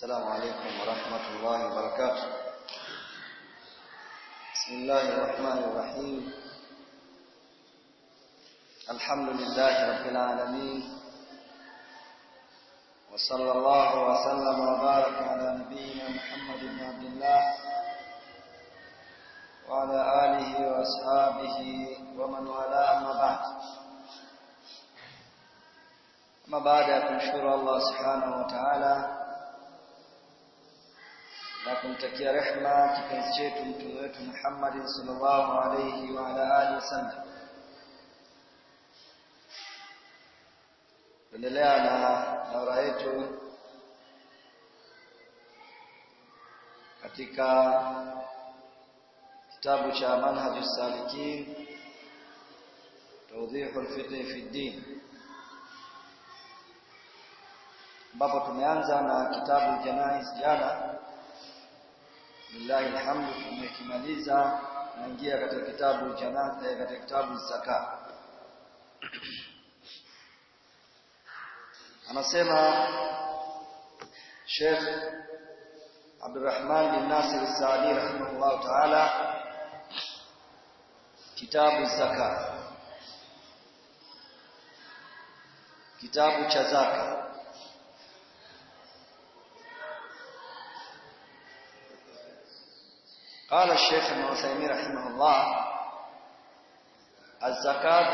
السلام عليكم ورحمة الله وبركاته بسم الله الرحمن الرحيم الحمد لله رب العالمين وصلى الله وسلم وبارك على نبينا محمد بن عبد الله وعلى آله وأصحابه ومن والاه أما بعد أما بعد kumshukuru Allah subhanahu wa ta'ala na kumtakia rehma kipenzi chetu mtume wetu Muhammad sallallahu alayhi wa ala alihi wasallam endelea na daura yetu katika kitabu cha manhajus salikin tawdihul fiqh fi din ambapo tumeanza na kitabu janais jana billahi alhamdu tumekimaliza naingia katika kitabu janais katika kitabu zaka anasema Sheikh Abdurrahman bin Nasir Saadi rahimahullah ta'ala kitabu zaka kitabu cha zaka قال الشيخ ابن عثيمين رحمه الله الزكاة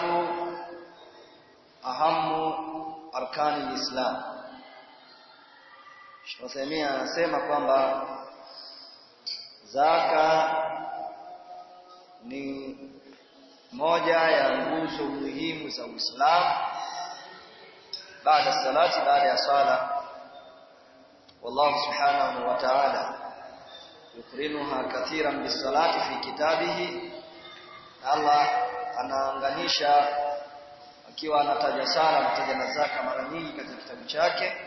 أهم أركان الإسلام Sheikh Uthaymeen anasema kwamba zaka ni moja ya nguzo muhimu za Uislamu baada salati baada ya sala wallahu subhanahu wa ta'ala yukrinuha kathiran bisalati fi kitabihi Allah anaanganisha akiwa anataja sala anataja na zaka mara nyingi katika kitabu chake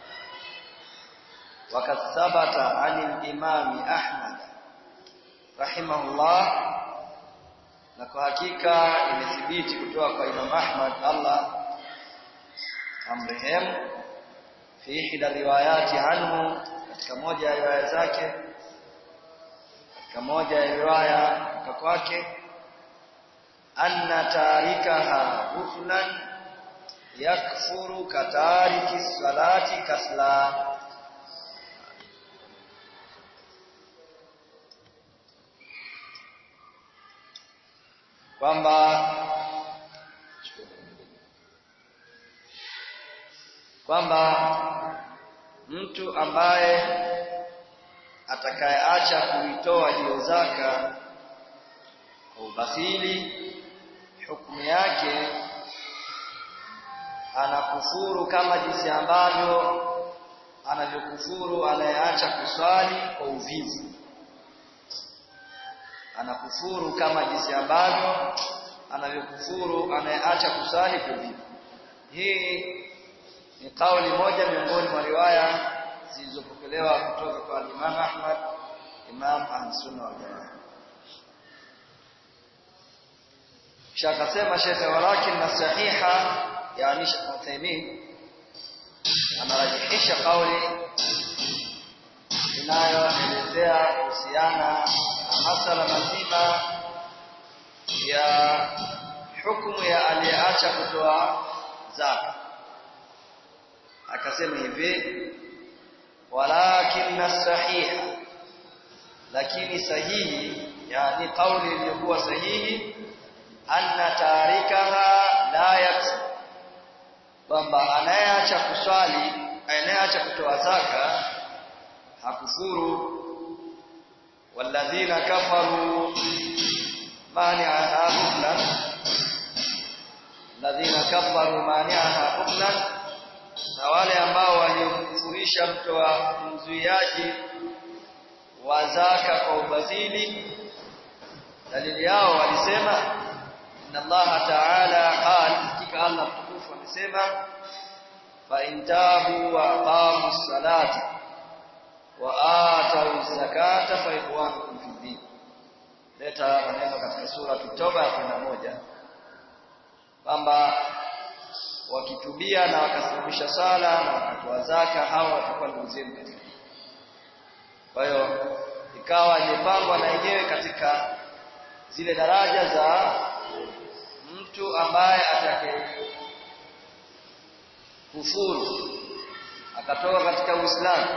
wakathabata anil imami Ahmad rahimahullah na kwa hakika imethibiti kutoka kwa Imam Ahmad Allah amrehemu fi hida riwayati anhu katika moja ya riwaya zake katika moja ya riwaya kutoka kwake anna tarikaha ghuflan yakfuru katariki salati kasla kwamba kwamba mtu ambaye atakayeacha kuitoa hiyo zaka kwa ubakhili hukumu yake anakufuru kama jinsi ambavyo anavyokufuru anayeacha kuswali kwa uvivu anakufuru kama jinsi ambavyo anavyokufuru anayeacha kuswali kwa uvivu hii ni kauli moja miongoni mwa riwaya zilizopokelewa kutoka kwa Imam Ahmad Imam Ahlusunna wal Jamaa kisha akasema Sheikh walakin na sahiha yani Sheikh Uthaymeen anarajihisha kauli inayoelezea kuhusiana na masala mazima ya hukumu ya aliyeacha kutoa zaka akasema hivi walakin sahiha lakini sahihi yani kauli iliyokuwa sahihi anna tarikaha la yaksu kwamba anayeacha kuswali anayeacha kutoa zaka hakufuru walladhina kafaru mani'aha huklan alladhina kafaru mani'aha huklan na wale ambao waliomkufurisha mtoa mzuiaji wa zaka kwa ubadhili dalili yao walisema inna Allah ta'ala qala hakika Allah mtukufu amesema fa intabu wa aqamu salata wa atau zakata fa ikhwanukum fi din leta maneno katika sura Toba ya 11 kwamba wakitubia na wakasimamisha sala na wakatoa zaka hawa watakuwa ndugu zenu katika kwa hiyo ikawa imepangwa na yenyewe katika zile daraja za mtu ambaye atake kufuru akatoka katika Uislamu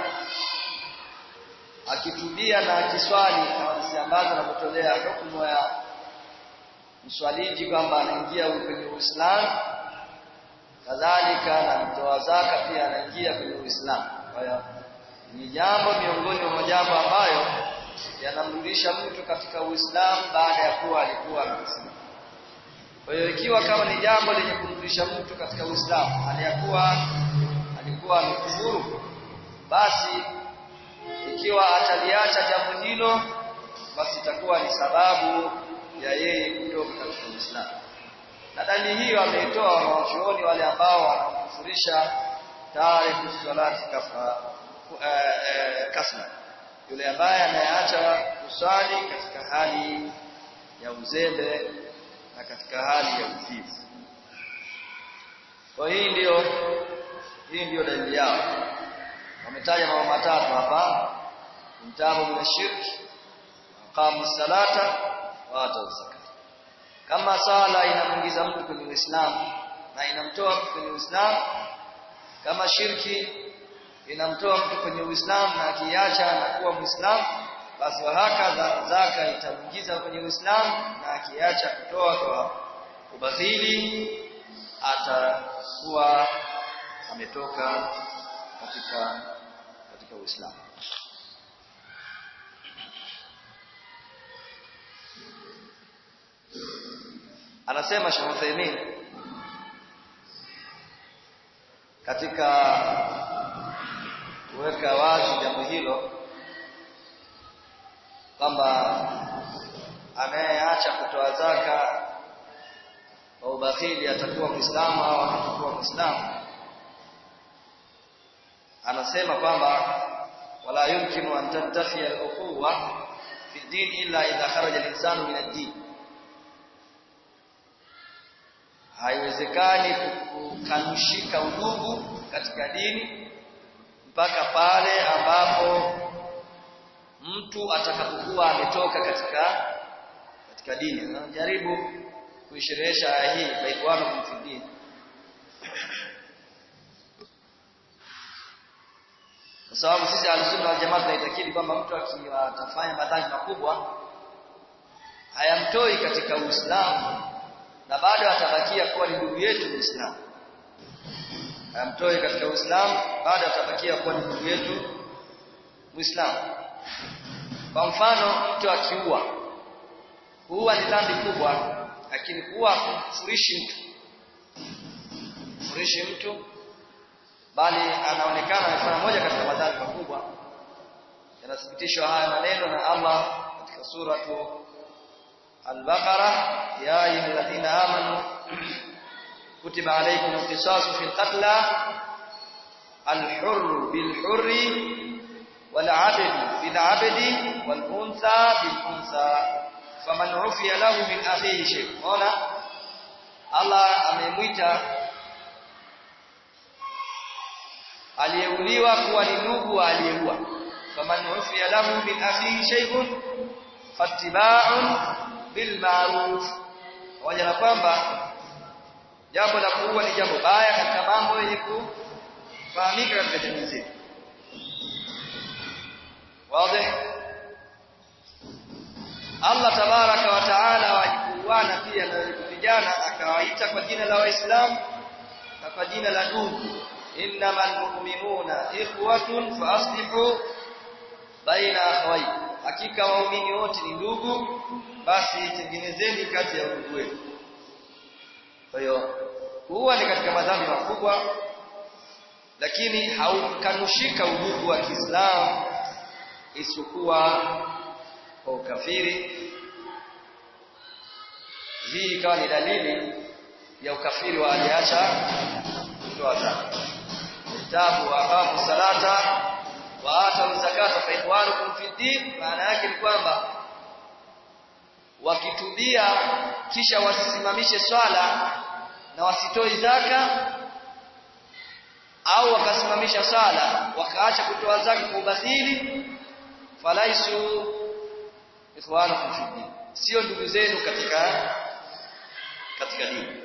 akitubia na akiswali hadithi ambazo anapotolea hukumu ya mswaliji kwamba anaingia kwenye Uislamu kadhalika na mtoa zaka pia anaingia kwenye Uislamu kwa hiyo ni jambo miongoni mwa majambo ambayo yanamrudisha mtu katika Uislamu baada ya kuwa alikuwa Muislamu kwa hiyo ikiwa kama ni jambo lenye kumrudisha mtu katika Uislamu aliyakuwa alikuwa amekufuru basi ikiwa ataliacha jambo hilo basi itakuwa ni sababu ya yeye kutoka katika Uislamu na dalili hiyo ameitoa wanawachuoni wale ambao wanakufurisha taarifu salati kafa kasma yule ambaye anayeacha kusali katika hali ya uzembe na katika hali ya uvivu kwa hii ndiyo hii ndiyo dalili yao wametaja mambo matatu hapa mtabu min shirki qamu salata wa atu zakat kama sala inamuingiza mtu kwenye Uislamu na inamtoa mtu kwenye Uislamu kama shirki inamtoa mtu kwenye Uislamu na akiacha anakuwa Muislamu basi wahaka zaka itamuingiza kwenye Uislamu na akiacha kutoa kwa ubadhili atakuwa ametoka katika katika Uislamu anasema Sheikh Uthaymeen katika kuweka wazi jambo hilo kwamba anayeacha kutoa zaka kwa ubakhili atakuwa Muislamu au atakuwa Muislamu anasema kwamba wala yumkinu an tantafi al-ukhuwa fi din illa idha kharaja al-insanu min ad-din haiwezekani kukanushika udugu katika dini mpaka pale ambapo mtu atakapokuwa ametoka katika katika dini anajaribu kuisherehesha aya hii baikwana fi dini kwa sababu sisi al-sunna wal jamaa tunaitakidi kwamba mtu akiwa atafanya madhambi makubwa hayamtoi katika Uislamu na bado atabakia kuwa ni ndugu yetu Muislamu. Hayamtoi katika Uislamu bado atabakia kuwa ni ndugu yetu Muislamu. Kwa mfano mtu akiua huwa ni dhambi kubwa lakini kuwa kumfurishi mtu kumfurishi mtu bali anaonekana amefanya moja katika madhambi makubwa yanathibitishwa haya maneno na Allah katika suratu Al-Baqara ya ayyuhalladhina amanu kutiba alaykum al-qisasu fil qatla al-hurr bil-hurri wal-'abdu bil-'abdi wal-untha bil-untha faman 'ufiya lahu min akhihi shay. Ona Allah amemwita aliyeuliwa kuwa ni ndugu wa aliyeua faman ufiya lahu min akhihi shay'un fattiba'un bil ma'ruf pamoja na kwamba jambo la kuua ni jambo baya katika mambo yenye kufahamika katika jamii zetu wazi Allah tabaraka wa taala wajikuana pia na vijana akawaita kwa jina la waislamu na kwa jina la ndugu innamal mu'minuna ikhwatun fa aslihu baina akhawaykum hakika waumini wote ni ndugu basi tengenezeni kati ya ndugu wenu kwa hiyo huwa ni katika madhambi makubwa lakini haukanushika udugu wa Kiislamu isipokuwa kwa ukafiri hii ikawa ni dalili ya ukafiri wa aliacha kutoa zaka kitabu aqamu salata wa atu zakata fa ikhwanukum fi din maana yake ni kwamba wakitubia kisha wasisimamishe swala na wasitoi zaka au wakasimamisha swala wakaacha kutoa zaka kwa ubadhili falaisu ikhwanukum fi din sio ndugu zenu katika katika dini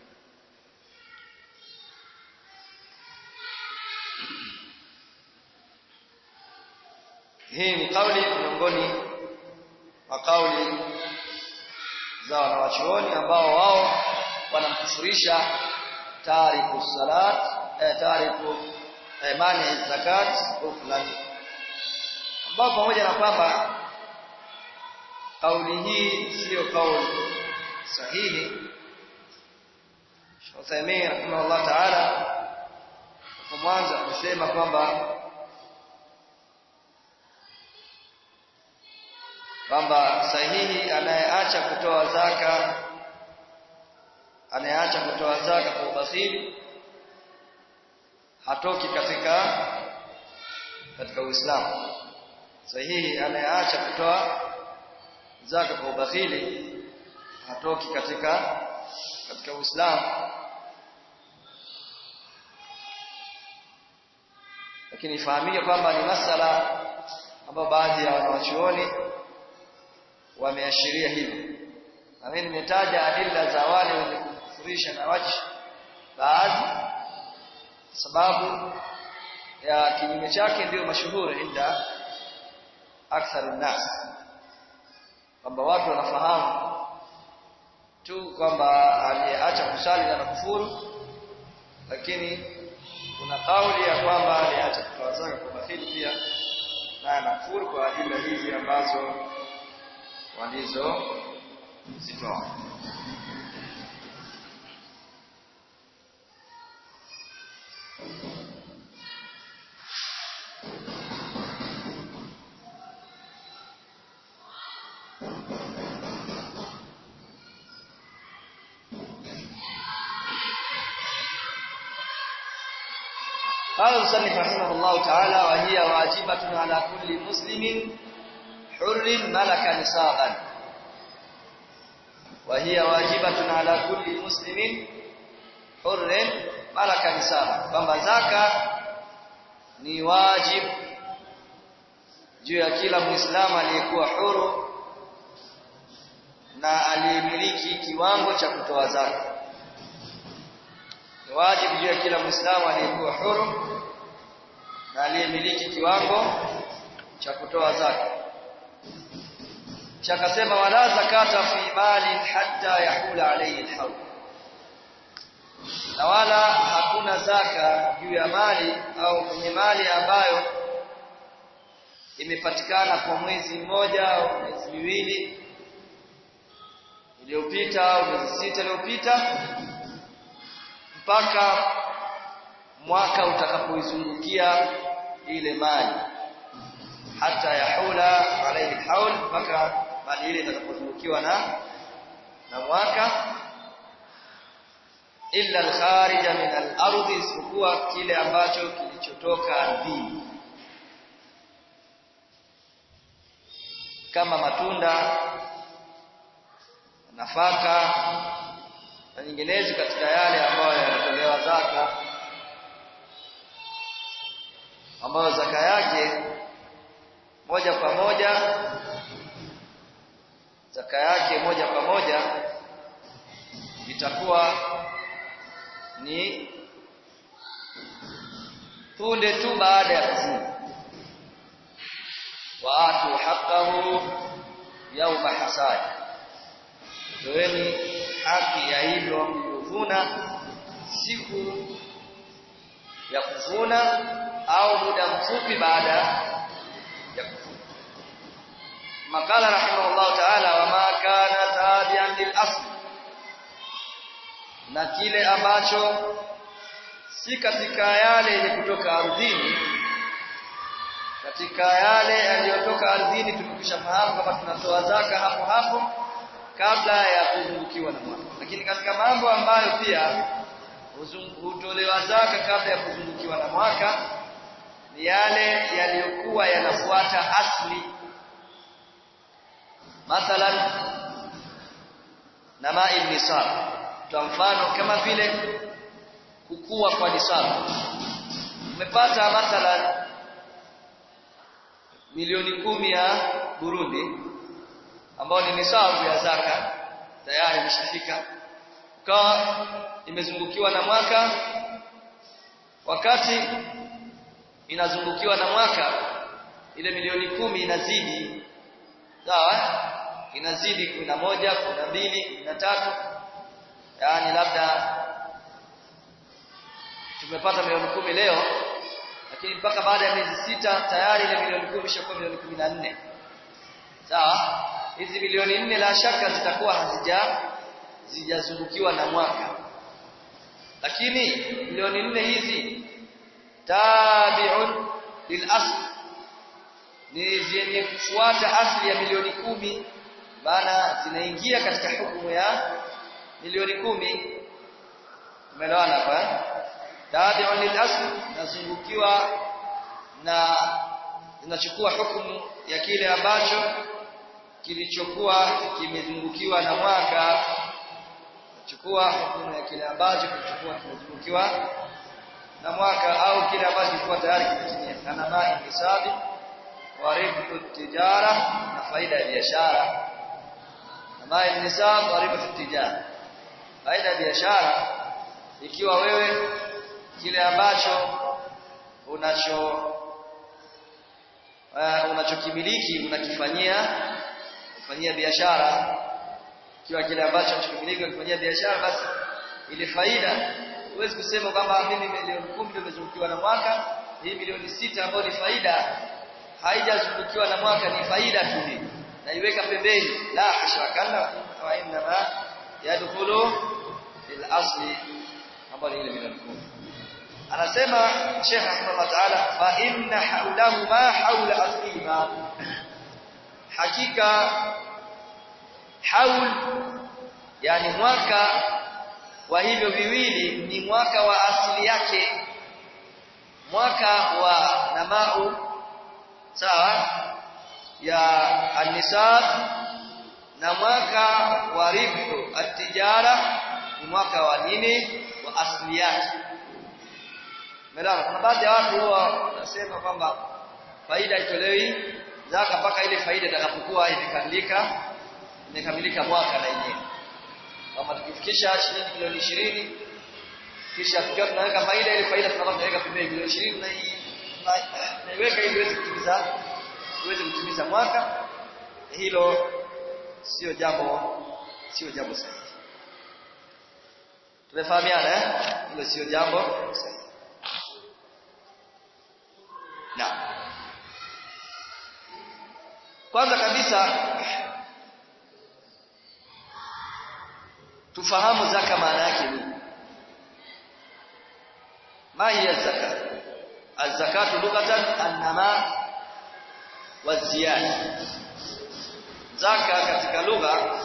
hii ni kauli miongoni mwa kauli za wanawachuoni ambao wao wanamkufurisha tariku salat eh, tariku eh, mani zakat au fulani ambao pamoja na kwamba kauli hii siyo kauli sahihi Uthaymeen rahimahullah ta'ala kwa mwanzo amesema kwamba kwamba sahihi anayeacha kutoa zaka anayeacha kutoa zaka kwa ubasiri hatoki katika katika Uislamu sahihi anayeacha kutoa zaka kwa ubakhili hatoki katika katika Uislamu lakini ifahamike kwamba ni masala ambayo baadhi ya wanawachuoni wameashiria hivyo na mimi nimetaja adila za wale wenye kukufurisha na waji baadhi sababu ya kinyume chake ndio mashuhuri inda akthar nas kwamba watu wanafahamu tu kwamba aliyeacha kusali na kufuru lakini kuna kauli ya kwamba aliacha kutoa zaka kwa bakhili pia na anakufuru kwa adila hizi ambazo walizo zitoa قال المصنف رحمه الله تعالى وهي واجبة على كل مسلم حر ملك نصابا وهي واجبة على كل مسلم حر ملك نصابا kwamba zaka ni wajib juu ya kila muislamu aliyekuwa huru na aliyemiliki kiwango cha kutoa zaka ni wajibu juu ya kila muislamu aliyekuwa huru na aliyemiliki kiwango cha kutoa zaka chakasema wala zakata fi mali hatta yahula alayhi alhawl na wala hakuna zaka juu ya mali au kwenye mali ambayo imepatikana kwa mwezi mmoja au miezi miwili iliyopita au miezi sita iliyopita mpaka mwaka utakapoizungukia ile mali hata yahula alayhi alhawl mpaka mali ile itakapozungukiwa na na mwaka illa alkharija min al-ardi isipokuwa kile ambacho kilichotoka ardhini kama matunda nafaka na nyinginezo katika yale ambayo yanatolewa zaka ambayo zaka yake moja kwa moja zaka yake moja kwa moja itakuwa ni punde tu baada ya kuvuna wa atu haqqahu yawma hasad toeni haki ya hilo mlivyovuna siku ya kuvuna au muda mfupi baada ya kuvuna makala rahimahullah ta'ala wama kana tabi'an lil asl na kile ambacho si katika yale yenye kutoka ardhini katika yale yaliyotoka ardhini tumekwishafahamu kama tunatoa zaka hapo hapo kabla ya kuzungukiwa na mwaka lakini katika mambo ambayo pia hutolewa zaka kabla ya kuzungukiwa na mwaka ni yale yaliyokuwa yanafuata asli mathalan na mai nisab kwa mfano kama vile kukua kwa nisab umepata mathalan milioni kumi ya Burundi ambao ni nisabu ya zaka tayari imeshafika ukawa imezungukiwa na mwaka wakati inazungukiwa na mwaka ile milioni kumi inazidi sawa inazidi kumi na moja kumi na mbili kumi na tatu yaani labda tumepata milioni kumi leo lakini mpaka baada ya miezi sita tayari ile milioni kumi ishakuwa milioni kumi na nne sawa hizi milioni nne la shaka zitakuwa hazija zijazungukiwa na mwaka lakini milioni nne hizi tabi'un lil asl ni zenye kufuata asli ya milioni kumi maana zinaingia katika hukumu ya milioni kumi umeelewana hapa tabi'un lil asl nazungukiwa na zinachukua hukumu ya kile ambacho kilichokuwa kimezungukiwa na mwaka chukua hukumu ya kile ambacho kilichokuwa kimezungukiwa na mwaka au kile ambacho kilikuwa tayari kimetimia kana mai hisabi wa ribhu tijara na faida ya biashara na mai nisab wa ribhu tijara faida ya biashara ikiwa wewe kile ambacho unacho uh, unachokimiliki unakifanyia kufanyia biashara kiwa kile ambacho unachokimiliki unakifanyia biashara basi ile faida huwezi kusema kwamba mimi milioni kumi ndio imezungukiwa na mwaka hii milioni sita ambayo ni faida haijazungukiwa na mwaka ni faida tu hii naiweka pembeni la ashrakalla wa inna ma yadkhulu fil asli ambayo ni ile milioni kumi anasema Sheikh Rahimahullah Ta'ala fa inna haulahu ma haula aslima hakika haul yani mwaka wa hivyo viwili ni mwaka wa asili yake mwaka wa namau sawa ya anisab na mwaka wa ribhu atijara ni mwaka wa nini wa asili yake Umeelewa? Kuna baadhi ya watu huwa wanasema kwamba faida itolewi zaka mpaka ile faida itakapokuwa imekamilika imekamilika mwaka na yenyewe. Kama tukifikisha shilingi milioni ishirini kisha tukiwa tunaweka faida ile faida tunakuwa tunaweka pembeni milioni ishirini na naiweka ili iweze kutimiza iweze kutimiza mwaka. Hilo sio jambo sio jambo sahihi. Tumefahamiana eh? Hilo sio jambo sahihi. Naam. Kwanza kabisa tufahamu zaka maana yake nini? Ma hiya zaka? Az-zakatu lughatan an-nama wa ziyada. Zaka katika lugha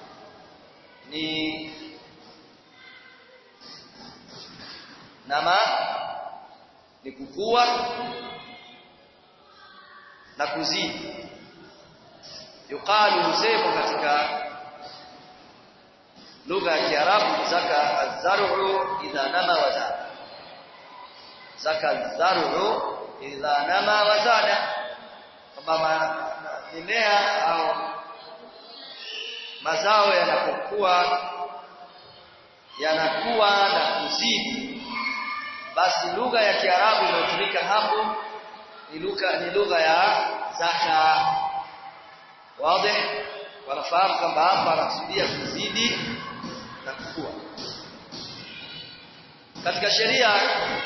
ni nama ni kukua na kuzidi yuqalu husema katika lugha ya Kiarabu zaka az-zar'u idha nama wa zada zaka az-zar'u idha nama wa zada kwamba mimea au mazao yanapokuwa yanakuwa na kuzidi basi lugha ya Kiarabu inayotumika hapo ni lugha ni lugha ya zaka wazi wanafahamu kwamba hapa anakusudia kuzidi na kukua katika sheria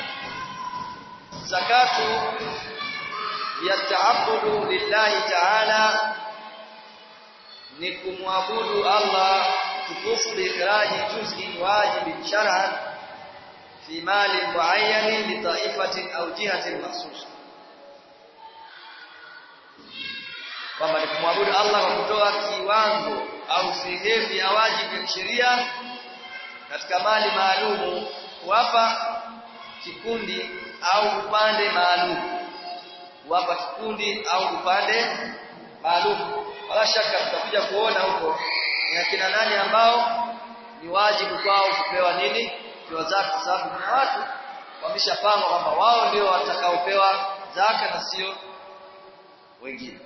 zakatu ya taabudu lillahi ta'ala ni kumwabudu Allah tukufu biikhraji juz'in wajibin shar'an fi mali muayyanin li ta'ifatin aw jihatin mahsusa kwamba ni kumwabudu Allah kwa kutoa kiwango au sehemu ya wajibu ya sheria katika mali maalumu kuwapa kikundi au upande maalum kuwapa kikundi au upande maalum wala shaka tutakuja kuona huko ni akina nani ambao ni wajibu kwao kupewa nini kiwa zaka kwa sababu kuna watu wameshapangwa kwamba wao ndio watakaopewa zaka na sio wengine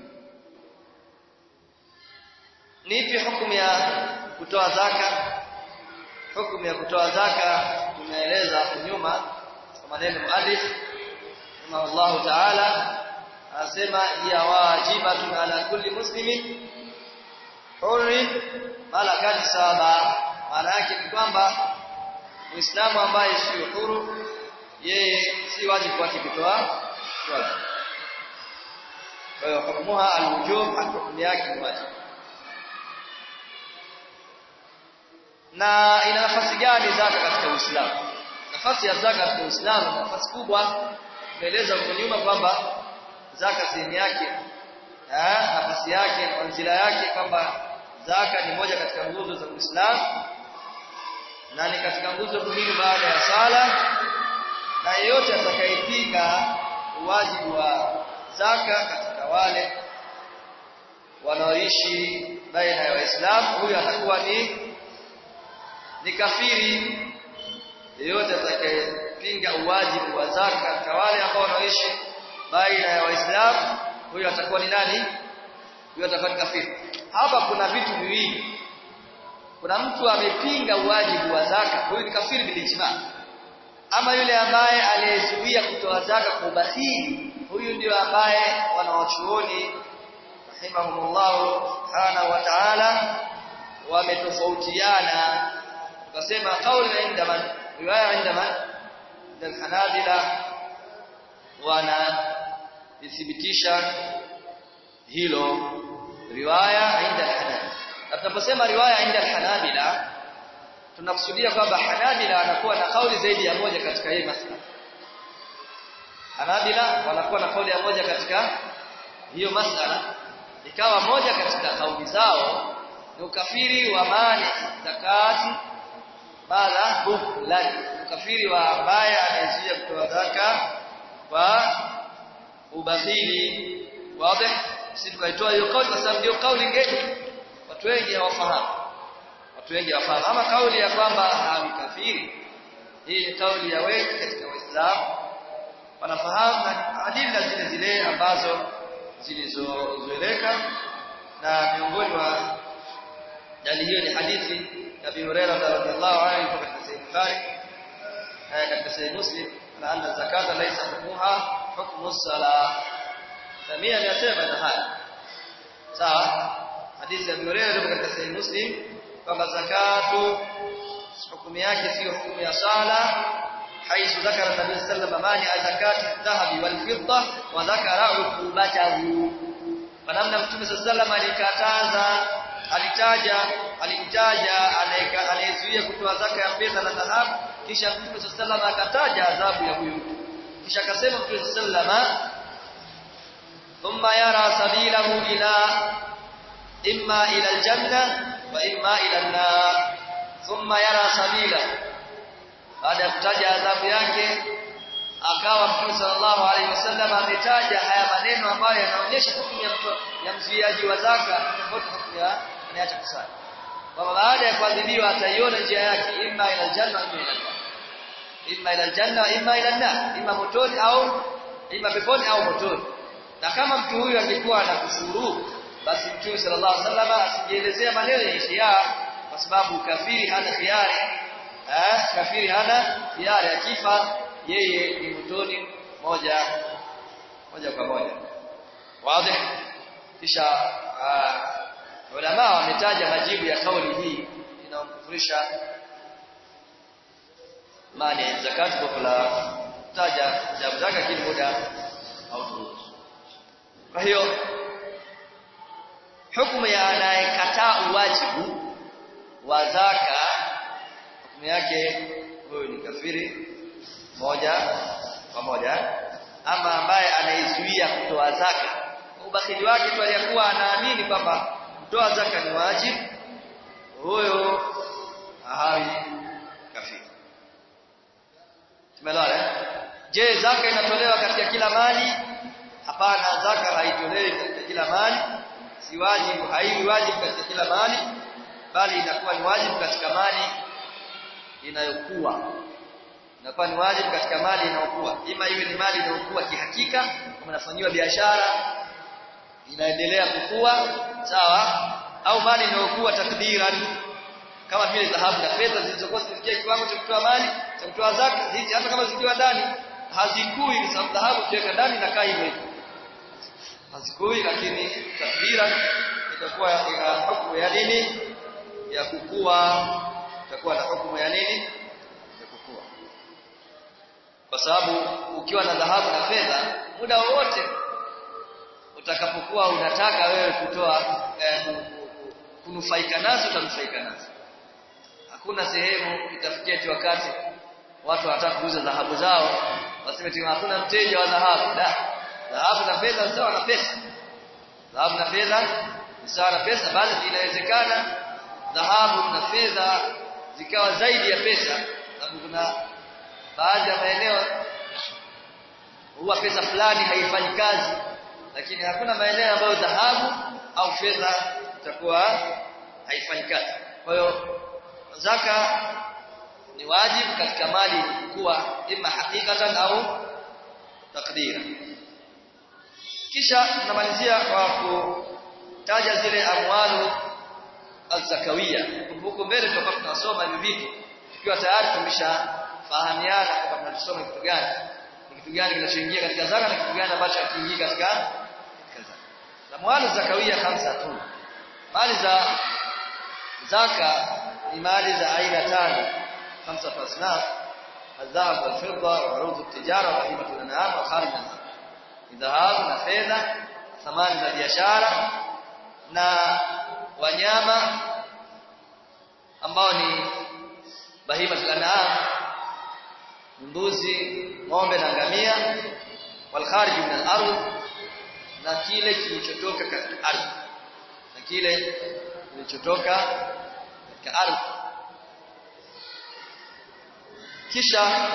ni ipi hukumu ya kutoa zaka hukumu ya kutoa zaka tumeeleza hapo nyuma kwa maneno muallif Allah ta'ala anasema ya wajibatun ala kulli muslimin hurri malakati saba maana yake ni kwamba muislamu ambaye si huru yeye si wajibu wake kutoa swala kwa hiyo hukumuha alwujub hukumu yake ni wajibu na ina nafasi gani zaka katika Uislamu nafasi ya zaka katika Uislamu nafasi kubwa tumeeleza huko nyuma kwamba zaka sehemu yake eh nafasi yake manzila yake kwamba zaka ni moja katika nguzo za Uislamu na ni katika nguzo muhimu baada ya sala na yeyote atakayepinga wajibu wa zaka katika wale wanaoishi baina ya Waislamu huyo atakuwa ni ni kafiri yeyote atakayepinga uwajibu wa zaka katika wale ambao wanaoishi baina ya Waislamu huyo atakuwa ni nani huyo atakuwa ni kafiri hapa kuna vitu viwili kuna mtu amepinga uwajibu wa zaka huyu ni kafiri bilijma ama yule ambaye aliyezuia kutoa zaka kwa ubakhili huyu ndio ambaye wanawachuoni rahimahumullah subhanahu wa ta'ala wametofautiana tukasema kauli inda man riwaya inda man al-hanabila wana ithibitisha hilo riwaya inda al-hanabila tunaposema riwaya inda al-hanabila tunakusudia kwamba hanabila anakuwa na kauli zaidi ya moja katika hii masala hanabila wanakuwa na kauli ya moja katika hiyo masala ikawa moja katika kauli zao ni ukafiri wa mali zakati bala buhlani ukafiri wa ambaye anayezuia kutoa zaka kwa ubakhili wazi sisi tukaitoa hiyo kauli kwa sababu ndio kauli ngeni watu wengi hawafahamu watu wengi hawafahamu ama kauli ya kwamba hawi kafiri hii ni kauli ya wengi katika waislamu wanafahamu na adila zile zile ambazo zilizozoeleka na miongoni mwa dalili hiyo ni hadithi ya Abi Hurairah radhiallahu anhu katika Sahih Bukhari katika Sahih Muslim na anna zakata laysa hukmuha hukmu as-salah Samia anasema na haya sawa hadithi ya Abi Hurairah katika Sahih Muslim kwamba zakatu hukumu yake sio hukumu ya sala حيث ذكر النبي صلى الله عليه وسلم مانع زكاة الذهب والفضة وذكر عقوبته فنمنا mtume صلى الله عليه وسلم alikataza alitaja alimtaja anayezuia kutoa zaka ya fedha na dhahabu kisha mtume صلى الله عليه akataja adhabu ya huyo mtu kisha akasema mtume صلى الله عليه thumma yara sabilahu ila imma ila aljanna wa imma ila an-nar thumma yara sabilahu baada ya kutaja adhabu yake akawa Mtume sallallahu alaihi wasallam ametaja haya maneno ambayo yanaonyesha hukumu ya, ya mzuiaji wa zaka tofauti hukumu ya anayeacha kusali kwamba baada ya kuadhibiwa ataiona njia yake imma ila aljanna imma ila imma ila aljanna imma ila an imma motoni au imma peponi au motoni na kama mtu huyu angekuwa anakufuru basi Mtume sallallahu alaihi wasallam asingeelezea maneno ya khiar kwa sababu kafiri hana khiari eh kafiri hana hiari akifa yeye ni motoni moja moja kwa moja wazi kisha ulama wametaja majibu ya kauli hii inayokufurisha mali zakat kwa kula taja jawabu zake kile muda au turuhusu kwa hiyo hukumu ya anayekataa uwajibu wa zaka hukumu yake huyu ni kafiri moja kwa moja ama ambaye anaizuia kutoa zaka ubakhili wake tu aliyakuwa anaamini kwamba kutoa zaka ni wajibu huyo hawi kafiri tumeelewa je zaka inatolewa katika kila mali hapana zaka haitolewi katika kila mali si wajibu haiwi wajibu katika kila mali bali inakuwa ni wajibu katika mali inayokuwa inakuwa ni wajibu katika mali inayokuwa ima iwe ni mali inayokuwa kihakika kama inafanyiwa biashara inaendelea kukua sawa au mali inayokuwa takdiran kama vile dhahabu na fedha zilizokuwa zimefikia kiwango cha kutoa mali cha kutoa zaka hizi hata kama zikiwa ndani hazikui kwa sababu dhahabu ukiweka ndani inakaa hivyo hivyo hazikui lakini takdiran itakuwa ina hukumu ya nini ya kukua itakuwa na hukumu ya nini ya kukua kwa sababu ukiwa na dhahabu na fedha muda wowote utakapokuwa unataka wewe kutoa eh, kunufaika nazo utanufaika nazo hakuna sehemu itafikia wakati watu wanataka kuuza dhahabu zao waseme tu hakuna mteja wa dhahabu da dhahabu na fedha sawa na pesa dhahabu na fedha ni sawa na pesa bali inawezekana dhahabu na fedha zikawa zaidi ya pesa sababu kuna baadhi ya maeneo huwa pesa fulani haifanyi kazi lakini hakuna maeneo ambayo dhahabu au fedha itakuwa haifanyi kazi kwa hiyo zaka ni wajibu katika mali kuwa ima hakikatan au takdira kisha tunamalizia kwa kutaja zile amwalu az-zakawia huko mbele tutakuwa tunasoma hivi vitu tukiwa tayari tumeshafahamiana kwamba tunasoma kitu gani ni kitu gani kinachoingia katika zaka na kitu gani ambacho hakiingii katika katika zaka amwalu zakawia khamsa tu mali za zaka ni mali za aina tano خمسة أصناف الذهب والفضة وعروض التجارة وهيبة الأنعام وخارج الذهب na fedha thamani za biashara na wanyama ambao ni bahima al-an'am mbuzi ng'ombe na ngamia wal kharij min al-ardh na kile kilichotoka katika ardhi na kile kilichotoka katika ardhi kisha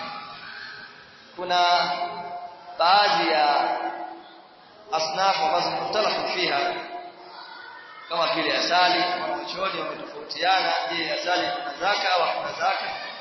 kuna baadhi ya asnafu ambazo mutalafu fiha kama vile asali wanachuoni wametofautiana je asali kuna zaka au hakuna zaka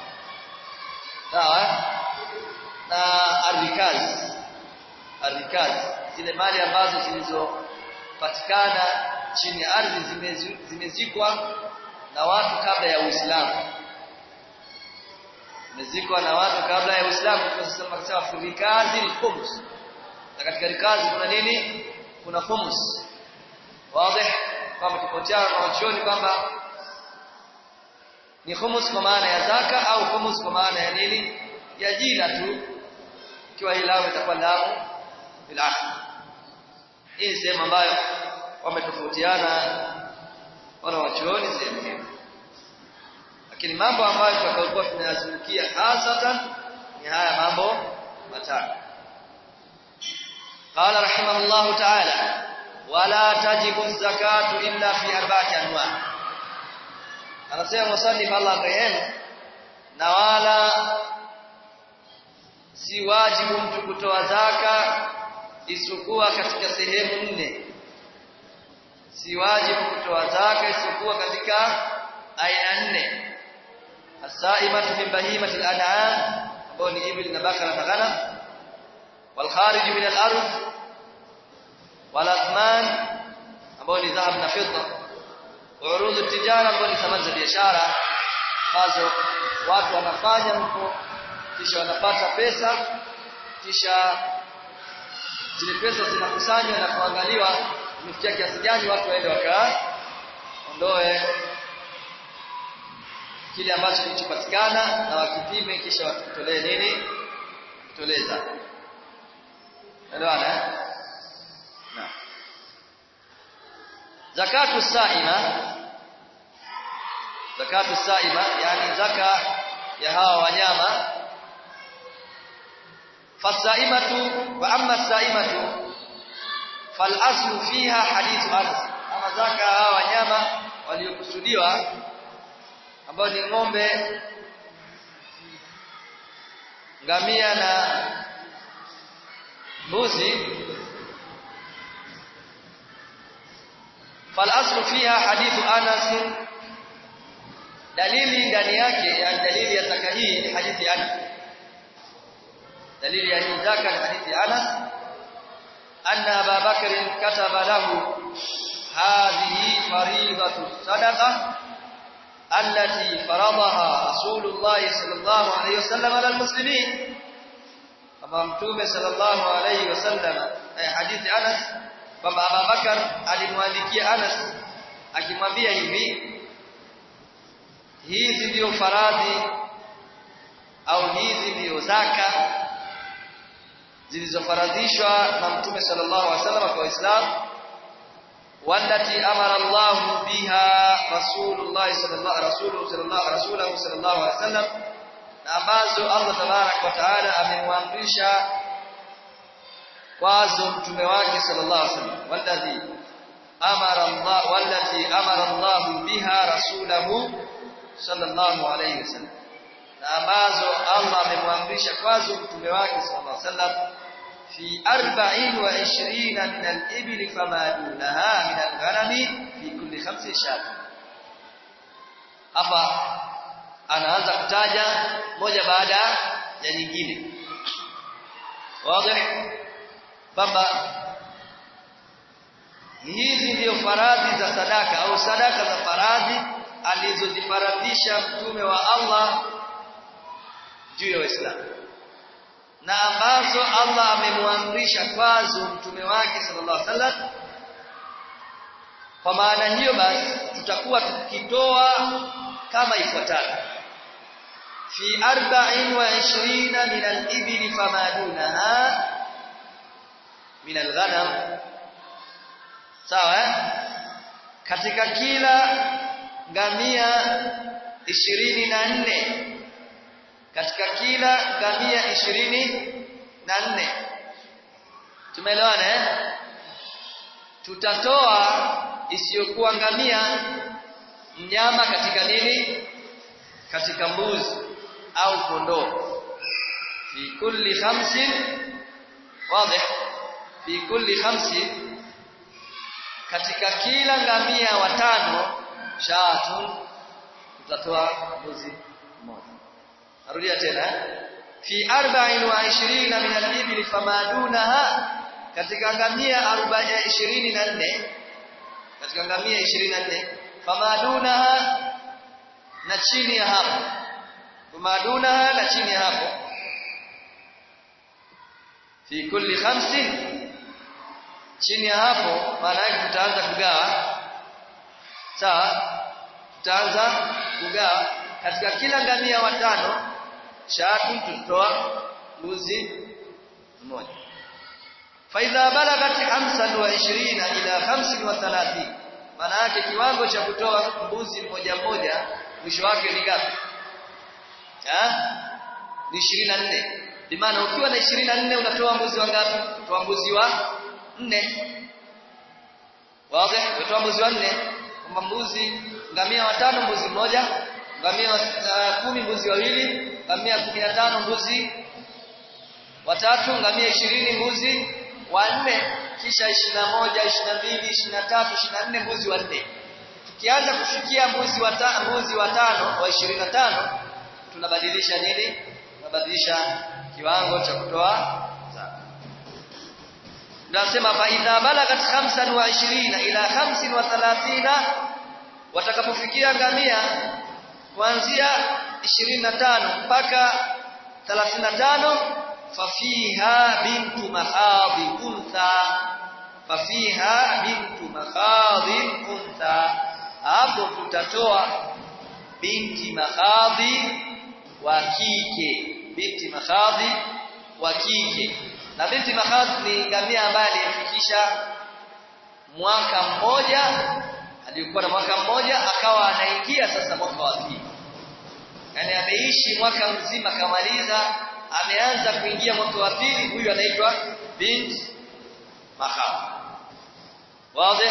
sawa na arrikazi arrikazi zile mali ambazo zilizopatikana chini ya ardhi zimezikwa na watu kabla ya Uislamu zimezikwa na watu kabla ya Uislamu tunasema kusema furikazi al-khums na katika rikazi kuna nini kuna khums wazi kama tupotea na wachoni kwamba ni khums kwa maana ya zaka au khums kwa maana ya nini ya jina tu ikiwa hii lao itakuwa lamu bil hii sehemu ambayo wametofautiana wana wachuoni sehemu hiyo lakini mambo ambayo tutakayokuwa tunayazungukia hasatan ni haya mambo matano قال رحمه الله تعالى ولا تجب الزكاة إلا في أربعة أنواع anasema musannif Allah rehemu na wala si wajibu mtu kutoa zaka isipokuwa katika sehemu nne si wajibu kutoa zaka isipokuwa katika aina nne as-sa'imatu min bahimati al-an'am ambayo ni ibil na bakara na ghanam wal kharij min al-ardh wal athman ambayo ni dhahab na fidda urudu tijara ambayo ni thamani za biashara ambazo watu wanafanya huko kisha wanapata pesa kisha zile pesa zinakusanywa na kuangaliwa imefikia kiasi gani watu waende wakaondoe kile ambacho kilichopatikana na wakipime kisha watutolee nini tutolee zaka elewana eh na zakatu saima zakatu saima yani zaka ya hawa wanyama fasaimatu wa amma saimatu fal aslu fiha hadithu anas ama zaka hawa wanyama waliokusudiwa ambao ni ng'ombe ngamia na mbuzi فالاصل فيها حديث انس dalili ndani yake yani dalili ya zaka hii ni hadithi ya Anas dalili ya hii zaka ni hadithi ya Anas anna Abu Bakr kataba lahu hadhihi faridatu sadaqa allati faradaha Rasulullah sallallahu alayhi wasallam ala almuslimin kama mtume sallallahu alayhi wasallam hadithi Anas kwamba Abu Bakar alimwandikia Anas akimwambia hivi hizi ndio faradhi au hizi ndio zaka zilizofaradhishwa na mtume sallallahu alaihi wasallam kwa Waislamu wallati amara Allah biha Rasulullah sallallahu rasuluhu sallallahu rasuluhu sallallahu alaihi wasallam na ambazo Allah tabarak wa taala amemwamrisha kwazo mtume wake sallallahu alaihi wasallam walladhi amara Allah wallati amara Allah biha rasulahu sallallahu alaihi wasallam na ambazo Allah amemwamrisha kwazo mtume wake sallallahu alaihi wasallam fi 24 min al-ibil fama dunaha min al-ghanami fi kulli khamsi shat hapa anaanza kutaja moja baada ya nyingine wazi kwamba hizi ndio faradhi za sadaka au sadaka za faradhi alizozifaradhisha mtume wa Allah juu ya Waislamu na ambazo Allah amemwamrisha kwazo mtume wake sallallahu alaihi wasallam kwa maana hiyo basi tutakuwa tukitoa kama ifuatavyo fi 24 min al-ibil fama dunaha min al-ghanam sawa eh? katika kila ngamia ishirini na nne katika kila ngamia ishirini na nne tumeelewana eh? tutatoa isiyokuwa ngamia mnyama katika nini katika mbuzi au kondoo fi kulli khamsin wazi fi kulli khamsin katika kila ngamia watano shatun tutatoa mbuzi mmoja narudia tena fi 24 min al-ibil famadunaha katika ngamia 24 katika ngamia 24 famadunaha na chini ya hapo famadunaha na chini ya hapo fi kulli khamsin chini ya hapo maana yake tutaanza kugawa sawa tutaanza kugawa katika kila ngamia watano shatu tutoa mbuzi mmoja faidha balagat 25 ila 35 maana yake kiwango cha kutoa mbuzi mmoja mmoja mwisho wake ni ngapi ni 24 bimaana ukiwa na 24 unatoa mbuzi wangapi toa mbuzi wa nne wazi unatoa mbuzi wa nne kwamba mbuzi ngamia watano mbuzi mmoja ngamia uh, kumi mbuzi wawili ngamia kumi na tano mbuzi watatu ngamia ishirini mbuzi wanne kisha ishirini na moja ishirini na mbili ishirini na tatu ishirini na nne mbuzi wanne tukianza kufikia mbuzi wata, mbuzi watano wa ishirini na tano tunabadilisha nini tunabadilisha kiwango cha kutoa Nasema fa idha balagat 25 ila 35 watakapofikia ngamia kuanzia 25 mpaka 35 fafiha bintu mahadhi untha fafiha bintu mahadhi untha hapo tutatoa binti mahadhi wa kike binti mahadhi wa kike na binti mahadhi ni ngamia ambaye aliyefikisha mwaka mmoja alikuwa na mwaka mmoja akawa anaingia sasa mwaka wa pili yani ameishi mwaka mzima kamaliza ameanza kuingia mwaka wa pili huyu anaitwa bint mahab wazi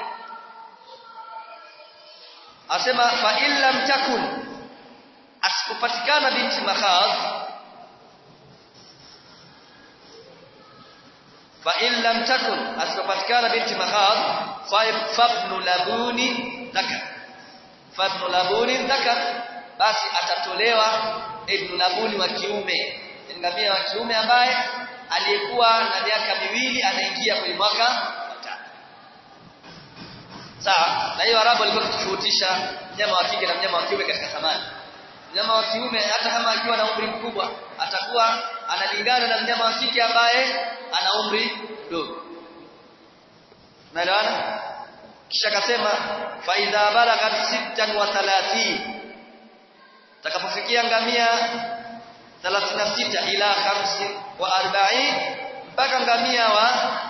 asema fa illam takun asikupatikana binti mahab fa illam takun asikupatikana binti mahab fabnu labuni dhakar fabnu labuni dhakar basi atatolewa ibn labuni wa kiume ngamia wa kiume ambaye aliyekuwa na miaka miwili anaingia kwenye mwaka wa tatu sawa na hiyo arabu alikuwa akitofautisha mnyama wa kike na mnyama wa kiume katika thamani mnyama wa kiume hata kama akiwa na umri mkubwa atakuwa analingana na mnyama wa kike ambaye ana umri mdogo unaelewana kisha akasema fa idha balagat sittan wa thalathin takapofikia ngamia 36 ila 5 wa 40 mpaka ngamia wa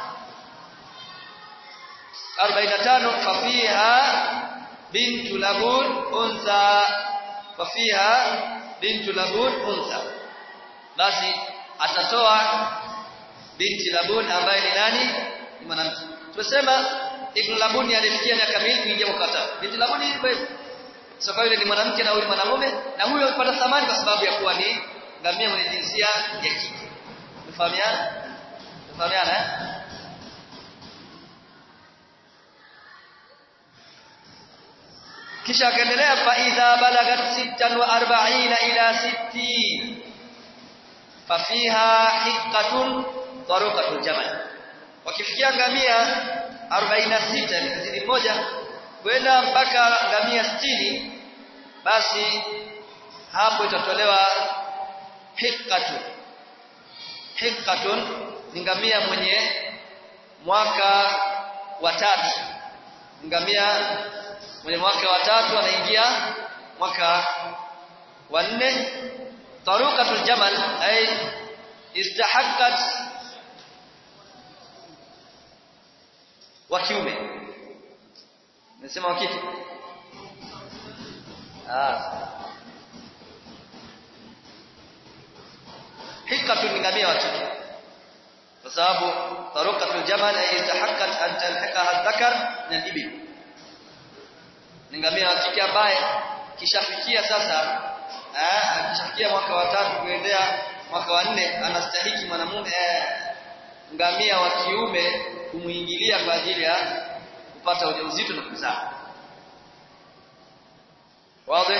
45 fafiha bintu labun unsa fafiha bintu labun unsa basi atatoa binti labun ambaye ni nani ni mwanamke tumesema ibn labun alifikia miaka miwili kuingia mwaka binti labun ni hivyo sababu yule ni mwanamke na huyu mwanamume na huyo amepata thamani kwa sababu ya kuwa ni ngamia mwenye jinsia ya kike mfahamiana mfahamiana eh kisha akaendelea fa idha balagat 46 ila 60 fa fiha hiqqatun taruqatul jamal wakifikia ngamia 46 ni kizidi moja kwenda mpaka ngamia 60 basi hapo itatolewa hiqqatun hiqqatun ni ngamia mwenye mwaka wa tatu ngamia mwenye mwaka wa tatu anaingia mwaka wa nne taruqatul jamal ay istahaqqat wa kiume nasema wa kike ah hiqqatun ni ngamia wa kike kwa sababu taruqatul jamal ay istahaqqat an talhaqaha dhakar min al-ibil ni ngamia wa kike ambaye kishafikia sasa eh akishafikia mwaka wa tatu kuendea mwaka wa nne anastahiki mwanamume eh, ngamia wa kiume kumuingilia kwa ajili ya kupata ujauzito na kuzaa wazi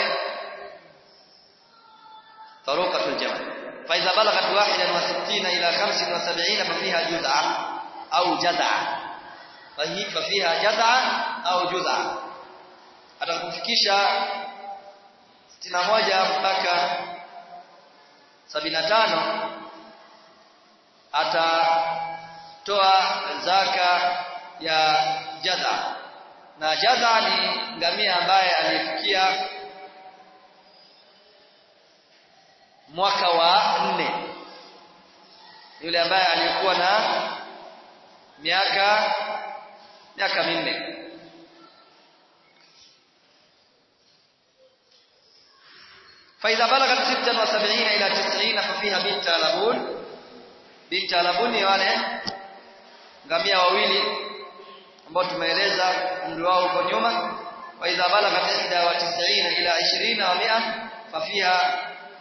طريقة الجمل فإذا بلغت واحدا وستين إلى خمس وسبعين ففيها جزعة أو جزعة فهي ففيها جزعة أو جزعة atakufikisha 61 mpaka 75 atatoa zaka ya jaza na jaza ni ngamia ambaye alifikia mwaka wa nne yule ambaye alikuwa na miaka miaka minne فإذا بلغت 76 إلى 90 ففيها بنت لبون بنت لبون ni wale ngamia wawili ambao tumeeleza umri wao huko nyuma وإذا بلغت 91 إلى 20 و100 ففيها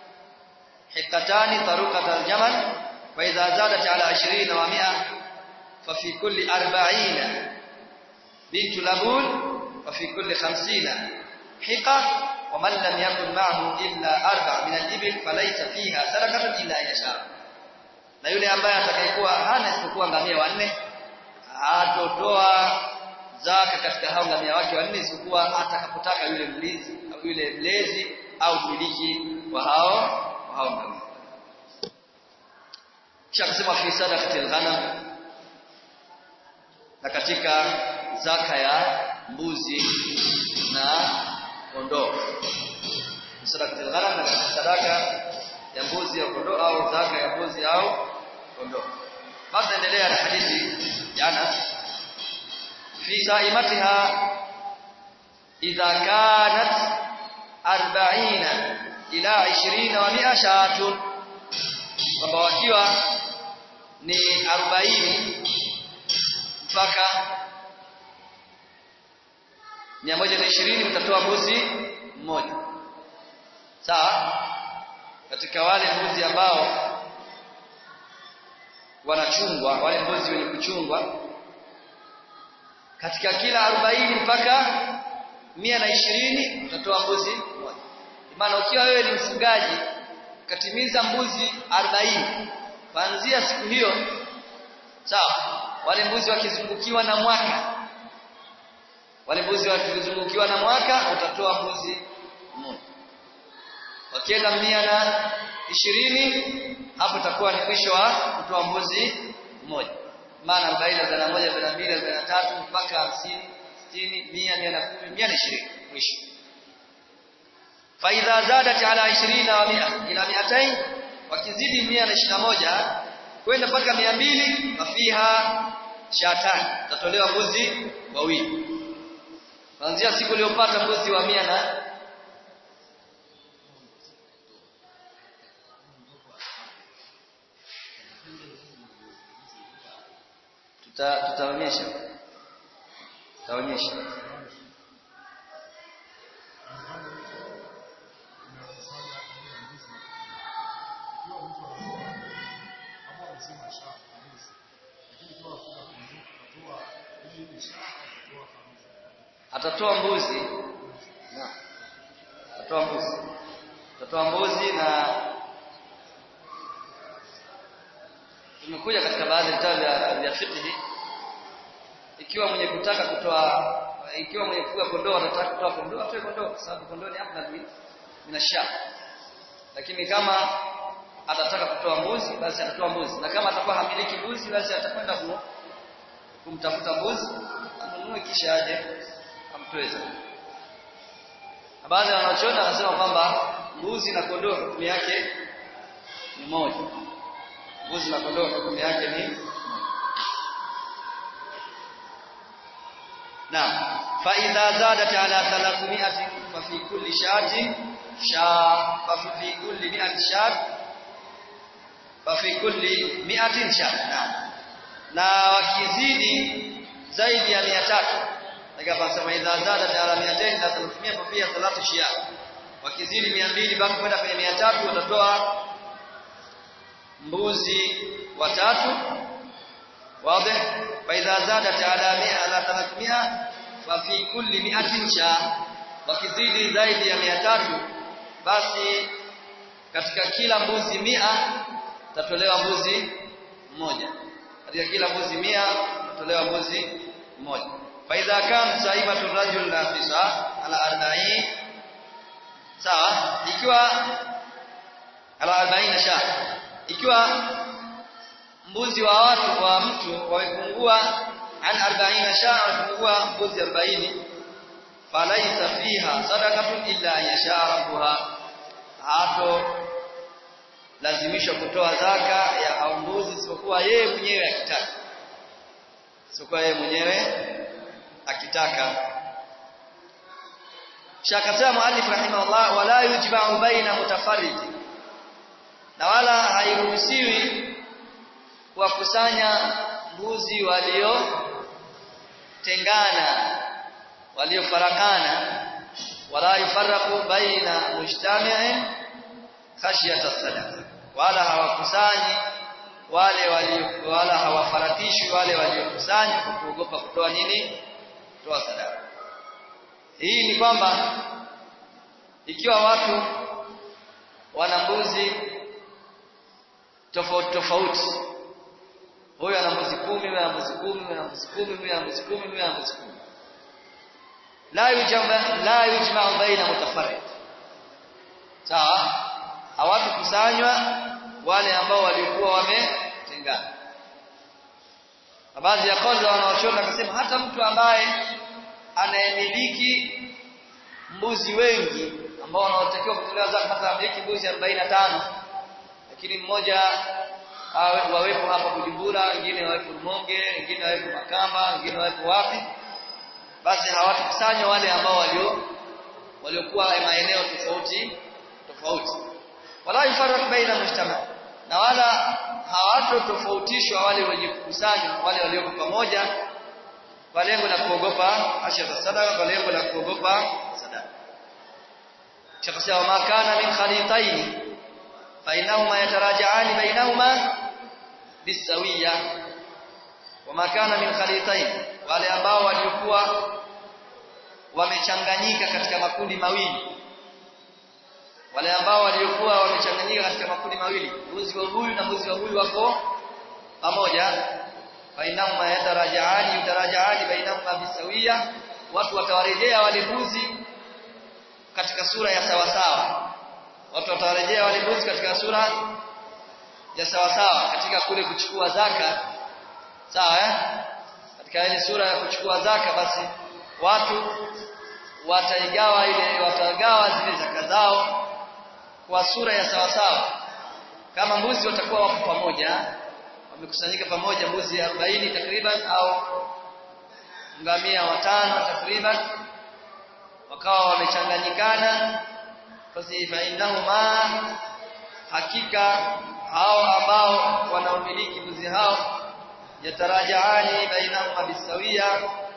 حقتان طرقة الجمل وإذا زادت على 20 و100 ففي كل 40 بنت لبون وفي كل 50 حقة ومن لم يكن معه إلا أربع من الإبل فليس فيها سرقة إلا إن شاء na yule ambaye atakayekuwa hana isipokuwa ngamia wanne hatotoa zaka katika hao ngamia wake wanne isipokuwa atakapotaka yule mlinzi au yule mlezi au mmiliki wa hao wa hao ngamia kisha kusema fi sadaqatil ghanam na katika zaka ya mbuzi na kondoo sadaqatul ghanam na sadaka ya mbuzi au kondoo au zaka ya mbuzi au kondoo basi endelea na hadithi ya Anas fi saimatiha idha kanat 40 ila 20 wa 100 shatun kwamba wakiwa ni 40 mpaka 120 mtatoa mbuzi mmoja sawa katika wale mbuzi ambao wanachungwa wale mbuzi wenye kuchungwa katika kila 40 mpaka mia na ishirini utatoa mbuzi mmoja maana ukiwa wewe ni mfugaji ukatimiza mbuzi 40 kuanzia siku hiyo sawa wale mbuzi wakizungukiwa na mwaka wale mbuzi wakizungukiwa na mwaka utatoa mbuzi mmoja wakienda mia na ishirini hapo itakuwa ni mwisho wa kutoa mbuzi mmoja maana arobaini arobaini na moja arobaini na mbili arobaini na tatu mpaka hamsini sitini mia mia na kumi mia na ishirini mwisho faidha zadat ala ishirina wa mia ila miatain wakizidi mia na ishirini na moja kwenda mpaka mia mbili fafiha shatani tatolewa mbuzi wawili kuanzia siku iliyopata mbuzi wa mia na tuta tutaonyesha tutaonyesha atatoa mbuzi na atatoa mbuzi atatoa mbuzi na tumekuja katika baadhi ya vitabu vya vya fiqh ikiwa mwenye kutaka kutoa ikiwa mwenye kufuga kondoo anataka kutoa kondoo atoe kondoo kwa sababu kondoo ni afdal min minashab lakini kama atataka kutoa mbuzi basi atatoa mbuzi na kama atakuwa hamiliki mbuzi basi atakwenda ku, kumtafuta mbuzi anunue kisha aje amtoe zakati na baadhi ya wanachuoni wanasema kwamba mbuzi na kondoo hukumu yake ni moja mbuzi na kondoo hukumu yake ni Naam. Fa idha zadat ala 300 fa fi kulli shatin sha fa fi kulli mi'ati shat fa fi kulli mi'atin shat. Naam. Na wakizidi zaidi ya 300 nikapasema idha zadat ala 200 na 300 fa fiha thalathu shiya. Wakizidi 200 baki kwenda kwenye 300 watatoa mbuzi watatu واضح فإذا زادت على 100 على 300 ففي كل 100 شاة wakizidi zaidi ya 300 basi katika kila mbuzi mia tatolewa mbuzi mmoja katika kila mbuzi mia tatolewa mbuzi mmoja faidha kan saibatu rajul nafisa ala arba'in sawa ikiwa ala 40 sha ikiwa mbuzi wa watu wa mtu wamepungua an 40 shaa wamepungua mbuzi 40 falaisa fiha sadaqatun illa yasha rabbuha hapo lazimishwa kutoa zaka ya au mbuzi isipokuwa yeye mwenyewe akitaka isipokuwa yeye mwenyewe akitaka shakasema muallif rahimahullah wala yujma'u baina mutafarrid na wala hairuhusiwi kuwakusanya mbuzi waliotengana waliofarakana wala yufarraqu baina mujtami'in khashyata sadaqa wala hawakusanyi wale walio wala hawafarakishwi wale waliokusanya kwa kuogopa kutoa nini kutoa sadaka hii ni kwamba ikiwa watu wana mbuzi tofauti tofauti huyu ana mbuzi kumi huyu ana mbuzi kumi huyu ana mbuzi kumi huyu ana mbuzi kumi huyu ana mbuzi kumi la yujma la yujma baina mutafarrid sawa hawatakusanywa wale ambao walikuwa wametengana baadhi ya kauli wanaochona akasema hata mtu ambaye anayemiliki mbuzi wengi ambao wanaotakiwa kutolewa zaka hata amiliki mbuzi 45 lakini mmoja wawepo hapa Bujumbura, wengine wawepo Rumonge, wengine wawepo Makamba, wengine wawepo wapi, basi hawatakusanywa wale ambao walio waliokuwa maeneo tofauti tofauti, wala yufarraq baina mujtama, na wala hawatotofautishwa wale wenye kukusanywa, wale walioko pamoja kwa lengo la kuogopa ashara sadaka, kwa lengo la kuogopa sadaka. Shakasema makana min khalitaini فإنهما يتراجعان بينهما بالسوية وما كان من خليطين wale ambao walikuwa wamechanganyika katika makundi mawili wale ambao waliokuwa wamechanganyika katika makundi mawili mbuzi wa huyu na mbuzi wa huyu wako pamoja bainahuma yatarajaani yatarajaani bainahuma bisawiya watu watawarejea wale mbuzi katika sura ya sawa sawa watu watawarejea wale mbuzi katika sura ya sawa sawa katika kule kuchukua zaka sawa eh katika ile sura ya kuchukua zaka basi watu wataigawa ile watagawa zile zaka zao kwa sura ya sawa sawa kama mbuzi watakuwa wako pamoja wamekusanyika pamoja mbuzi 40 takriban au ngamia watano takriban wakawa wamechanganyikana basi fa innahuma hakika hao ambao wanaomiliki mbuzi hao yatarajaani bainahuma bisawia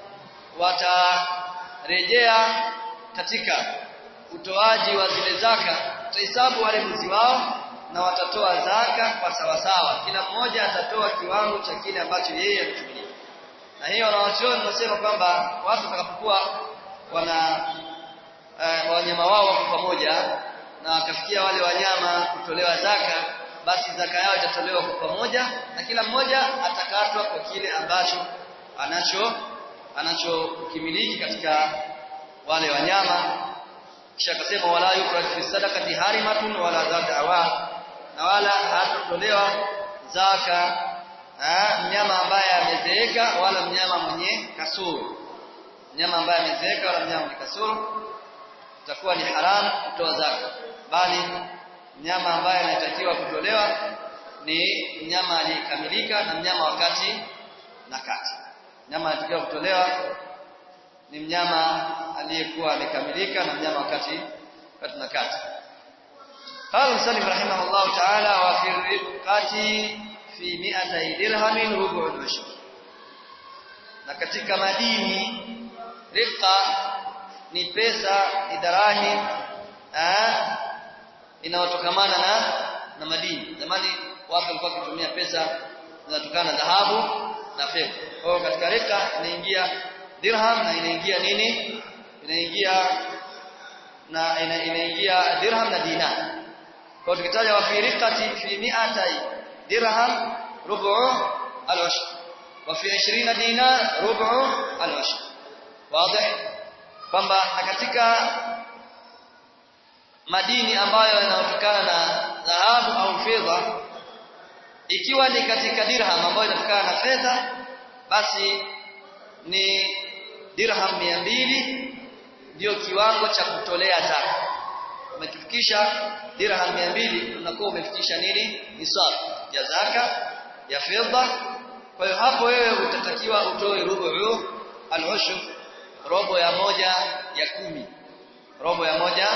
watarejea katika utoaji wa zile zaka tutahesabu wale mbuzi wao na watatoa zaka kwa sawasawa kila mmoja atatoa kiwango cha kile ambacho yeye ametumia na hiyo wanawachuoni wanasema kwamba watu watakapokuwa wana eh, wanyama wao wako pamoja na wakafikia wale wanyama kutolewa zaka basi zaka yao itatolewa kwa pamoja na kila mmoja atakatwa kwa kile ambacho anacho anachokimiliki katika wale wanyama kisha akasema wala yukra fi sadaqati harimatun wala zadawa na wala hatotolewa zaka mnyama ambaye amezeeka wala mnyama mwenye kasoro mnyama ambaye amezeeka wala mnyama mwenye kasoro itakuwa ni haramu kutoa zaka bali mnyama ambaye anatakiwa kutolewa ni mnyama aliyekamilika na mnyama wakati na kati mnyama anatakiwa kutolewa ni mnyama aliyekuwa amekamilika na mnyama wakati wakati na kati قال مسلم رحمه الله تعالى وفي الرقة في 200 درهم ربع العشر na katika madini riqa ni pesa ni darahim inayotokamana na na madini zamani watu walikuwa wakitumia pesa zinatokana na dhahabu na fedha kwa hiyo katika riqa inaingia dirham na inaingia nini inaingia na ina, inaingia dirham na dinar kwa tukitaja wa fi riqati fi mi'atai dirham rubu al-washr wa fi 20 dinar rubu al-washr wazi kwamba katika madini ambayo yanatokana na dhahabu au fedha ikiwa ni katika dirham ambayo inatokana na fedha basi ni dirham 200 ndio kiwango cha kutolea zaka umekifikisha dirham 200 unakuwa umefikisha nini nisab ya zaka ya fedha kwa hiyo hapo wewe utatakiwa utoe rubu al-ushr robo ya moja ya kumi robo ya moja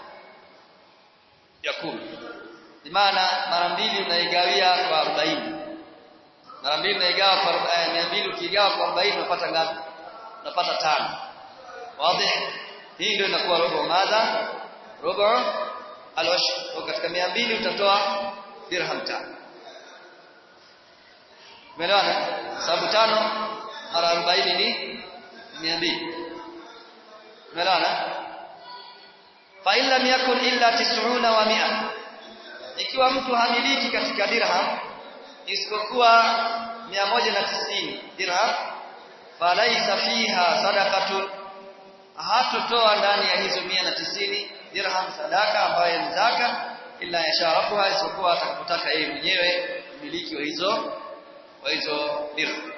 ya kumi maana mara mbili unaigawia kwa 40 mara mbili unaigawa kwa 200 ukigawa kwa 40 unapata ngapi unapata tano wazi hii ndio inakuwa robo madha robo al-washr katika 200 utatoa dirham tano umeelewana sababu tano mara 40 ni 200 umeelewana fa illa yakun illa 90 wa 100 ikiwa mtu hamiliki katika dirham isipokuwa 190 dirham falaisa fiha sadaqatun hatotoa ndani ya hizo 190 dirham sadaka ambayo ni zaka illa yasharafuha isipokuwa atakapotaka yeye mwenyewe mmiliki wa hizo wa hizo dirham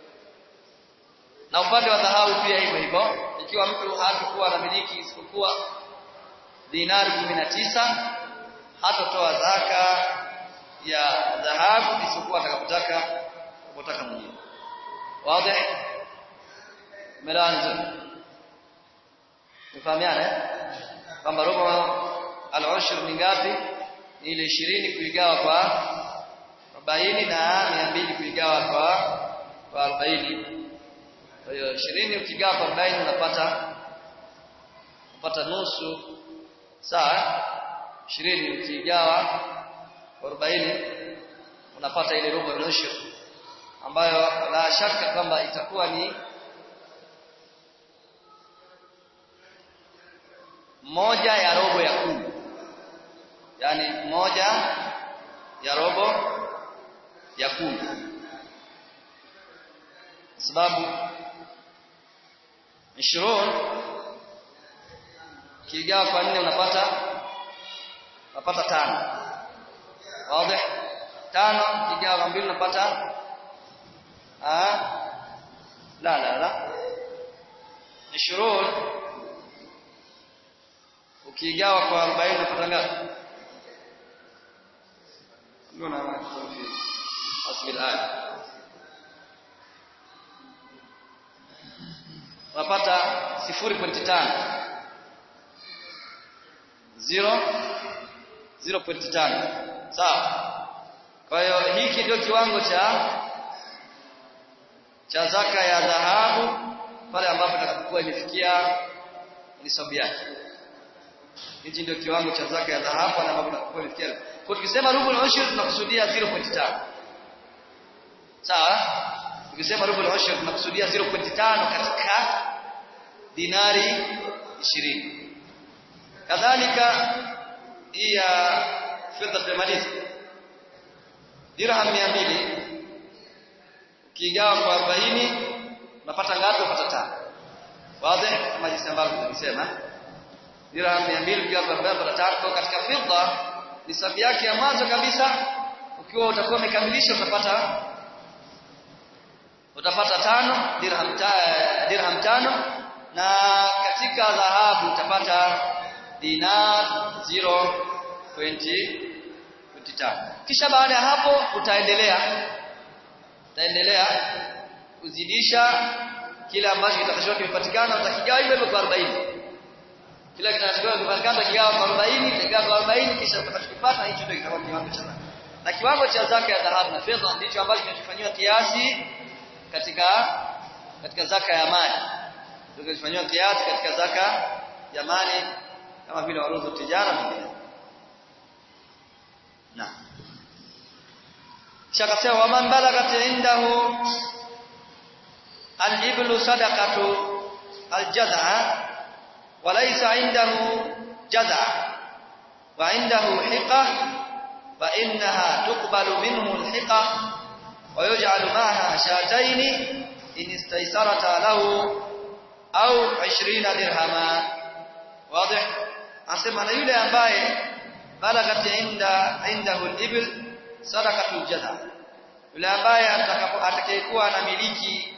na upande wa dhahabu pia hivyo hivyo ikiwa mtu hatakuwa anamiliki isipokuwa dinari 19 hatotoa zaka ya dhahabu isipokuwa atakapotaka kupotaka mwenyewe wazi melanzo mfahamiana kwamba robo al-ushr ni ngapi ni ile 20 kuigawa kwa 40 na 200 kuigawa kwa kwa 40 kwa hiyo 20 ukigawa kwa 40 unapata unapata nusu sawa 20 ukigawa kwa 40 unapata ile robo al-ushr ambayo la shaka kwamba itakuwa ni moja ya robo ya kumi yani moja ya robo ya kumi sababu 20 kigawa kwa nne unapata unapata tano wazi tano kigawa kwa mbili unapata ah la la la 20 ukigawa kwa 40 unapata ngapi ndio na asli al unapata 0.5 0 0.5 sawa kwa hiyo hiki ndio kiwango cha cha zaka ya dhahabu pale ambapo itakapokuwa imefikia nisabu yake hichi ndio kiwango cha zaka ya dhahabu pale ambapo itakapokuwa imefikia kwa tukisema rubul ushur tunakusudia 0.5 sawa tukisema rubul ushur tunakusudia 0.5 katika dinari 20 kadhalika hii ya fedha tumemaliza dirham 200 ukigawa kwa 40 unapata ngapi unapata tano wazi kama jinsi ambavyo tulisema dirham 200 ukigawa kwa 40 unapata tano kwa katika fedha nisabu yake ya mwanzo kabisa ukiwa utakuwa umekamilisha utapata utapata tano dirham ta, dirham tano na katika dhahabu utapata dinar 0.5 kisha baada ya hapo utaendelea utaendelea kuzidisha kile ambacho kitakachokuwa kimepatikana utakigawa hivyo hivyo kwa 40 kila kinachokuwa kimepatikana utakigawa kwa 40 utakigawa kwa 40 kisha utakachokipata hicho ndio kitakuwa kiwango cha zaka na kiwango cha zaka ya dhahabu na fedha ndicho ambacho kinachofanywa kiasi katika katika zaka ya mali ndio kinachofanywa kiasi katika zaka ya mali kama vile waruzu tijara mwingine na kisha akasema waman balagat indahu al-iblu sadaqatu al-jaz'a wa laysa indahu jaz'a wa indahu hiqa fa innaha tuqbalu minhu al-hiqa wa yuj'alu ma'aha shatayn in istaysarata lahu au 20 dirhama wazi anasema na yule ambaye balagat inda indahu al-ibl sadaqatul jaza yule ambaye atakayekuwa anamiliki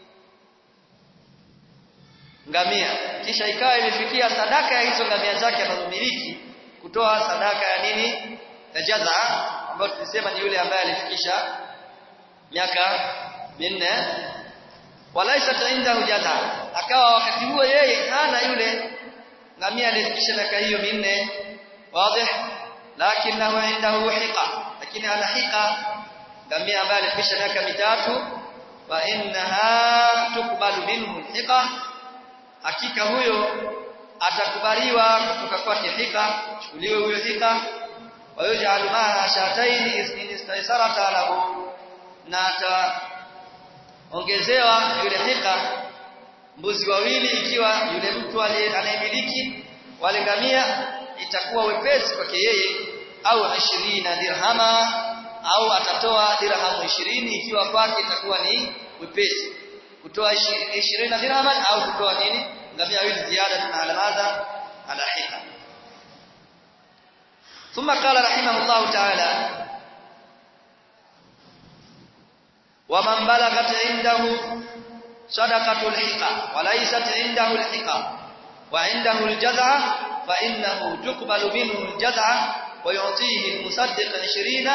ngamia kisha ikawa imefikia sadaka ya hizo ngamia zake anazomiliki kutoa sadaka ya nini ya jaza ambayo tulisema ni yule ambaye alifikisha miaka minne walaisa indahu jaza akawa wakati huo yeye hana yule ngamia alifikisha miaka hiyo minne wazi lakinahu indahu hiqa lakini ana hiqa ngamia ambaye alifikisha miaka mitatu wa innaha tukbalu minhu hiqa hakika huyo atakubaliwa kutoka kwake hiqa chukuliwe huyo hiqa wa yuj'alu ma'a shatayn in istaysarata lahu na ataongezewa yule hiqa mbuzi wawili ikiwa yule mtu anayemiliki wale ngamia itakuwa wepesi kwake yeye au 20 dirhama au atatoa dirhamu 20 ikiwa kwake itakuwa ni wepesi kutoa 20 dirhama au kutoa nini ngamia wawili ziada tuna alamaza ala hika ثم قال رحمه الله تعالى ومن بلغت عنده صدقة الحقة وليست عنده الحقة وعنده الجزعة فإنه تقبل منه الجزعة ويعطيه المصدق عشرين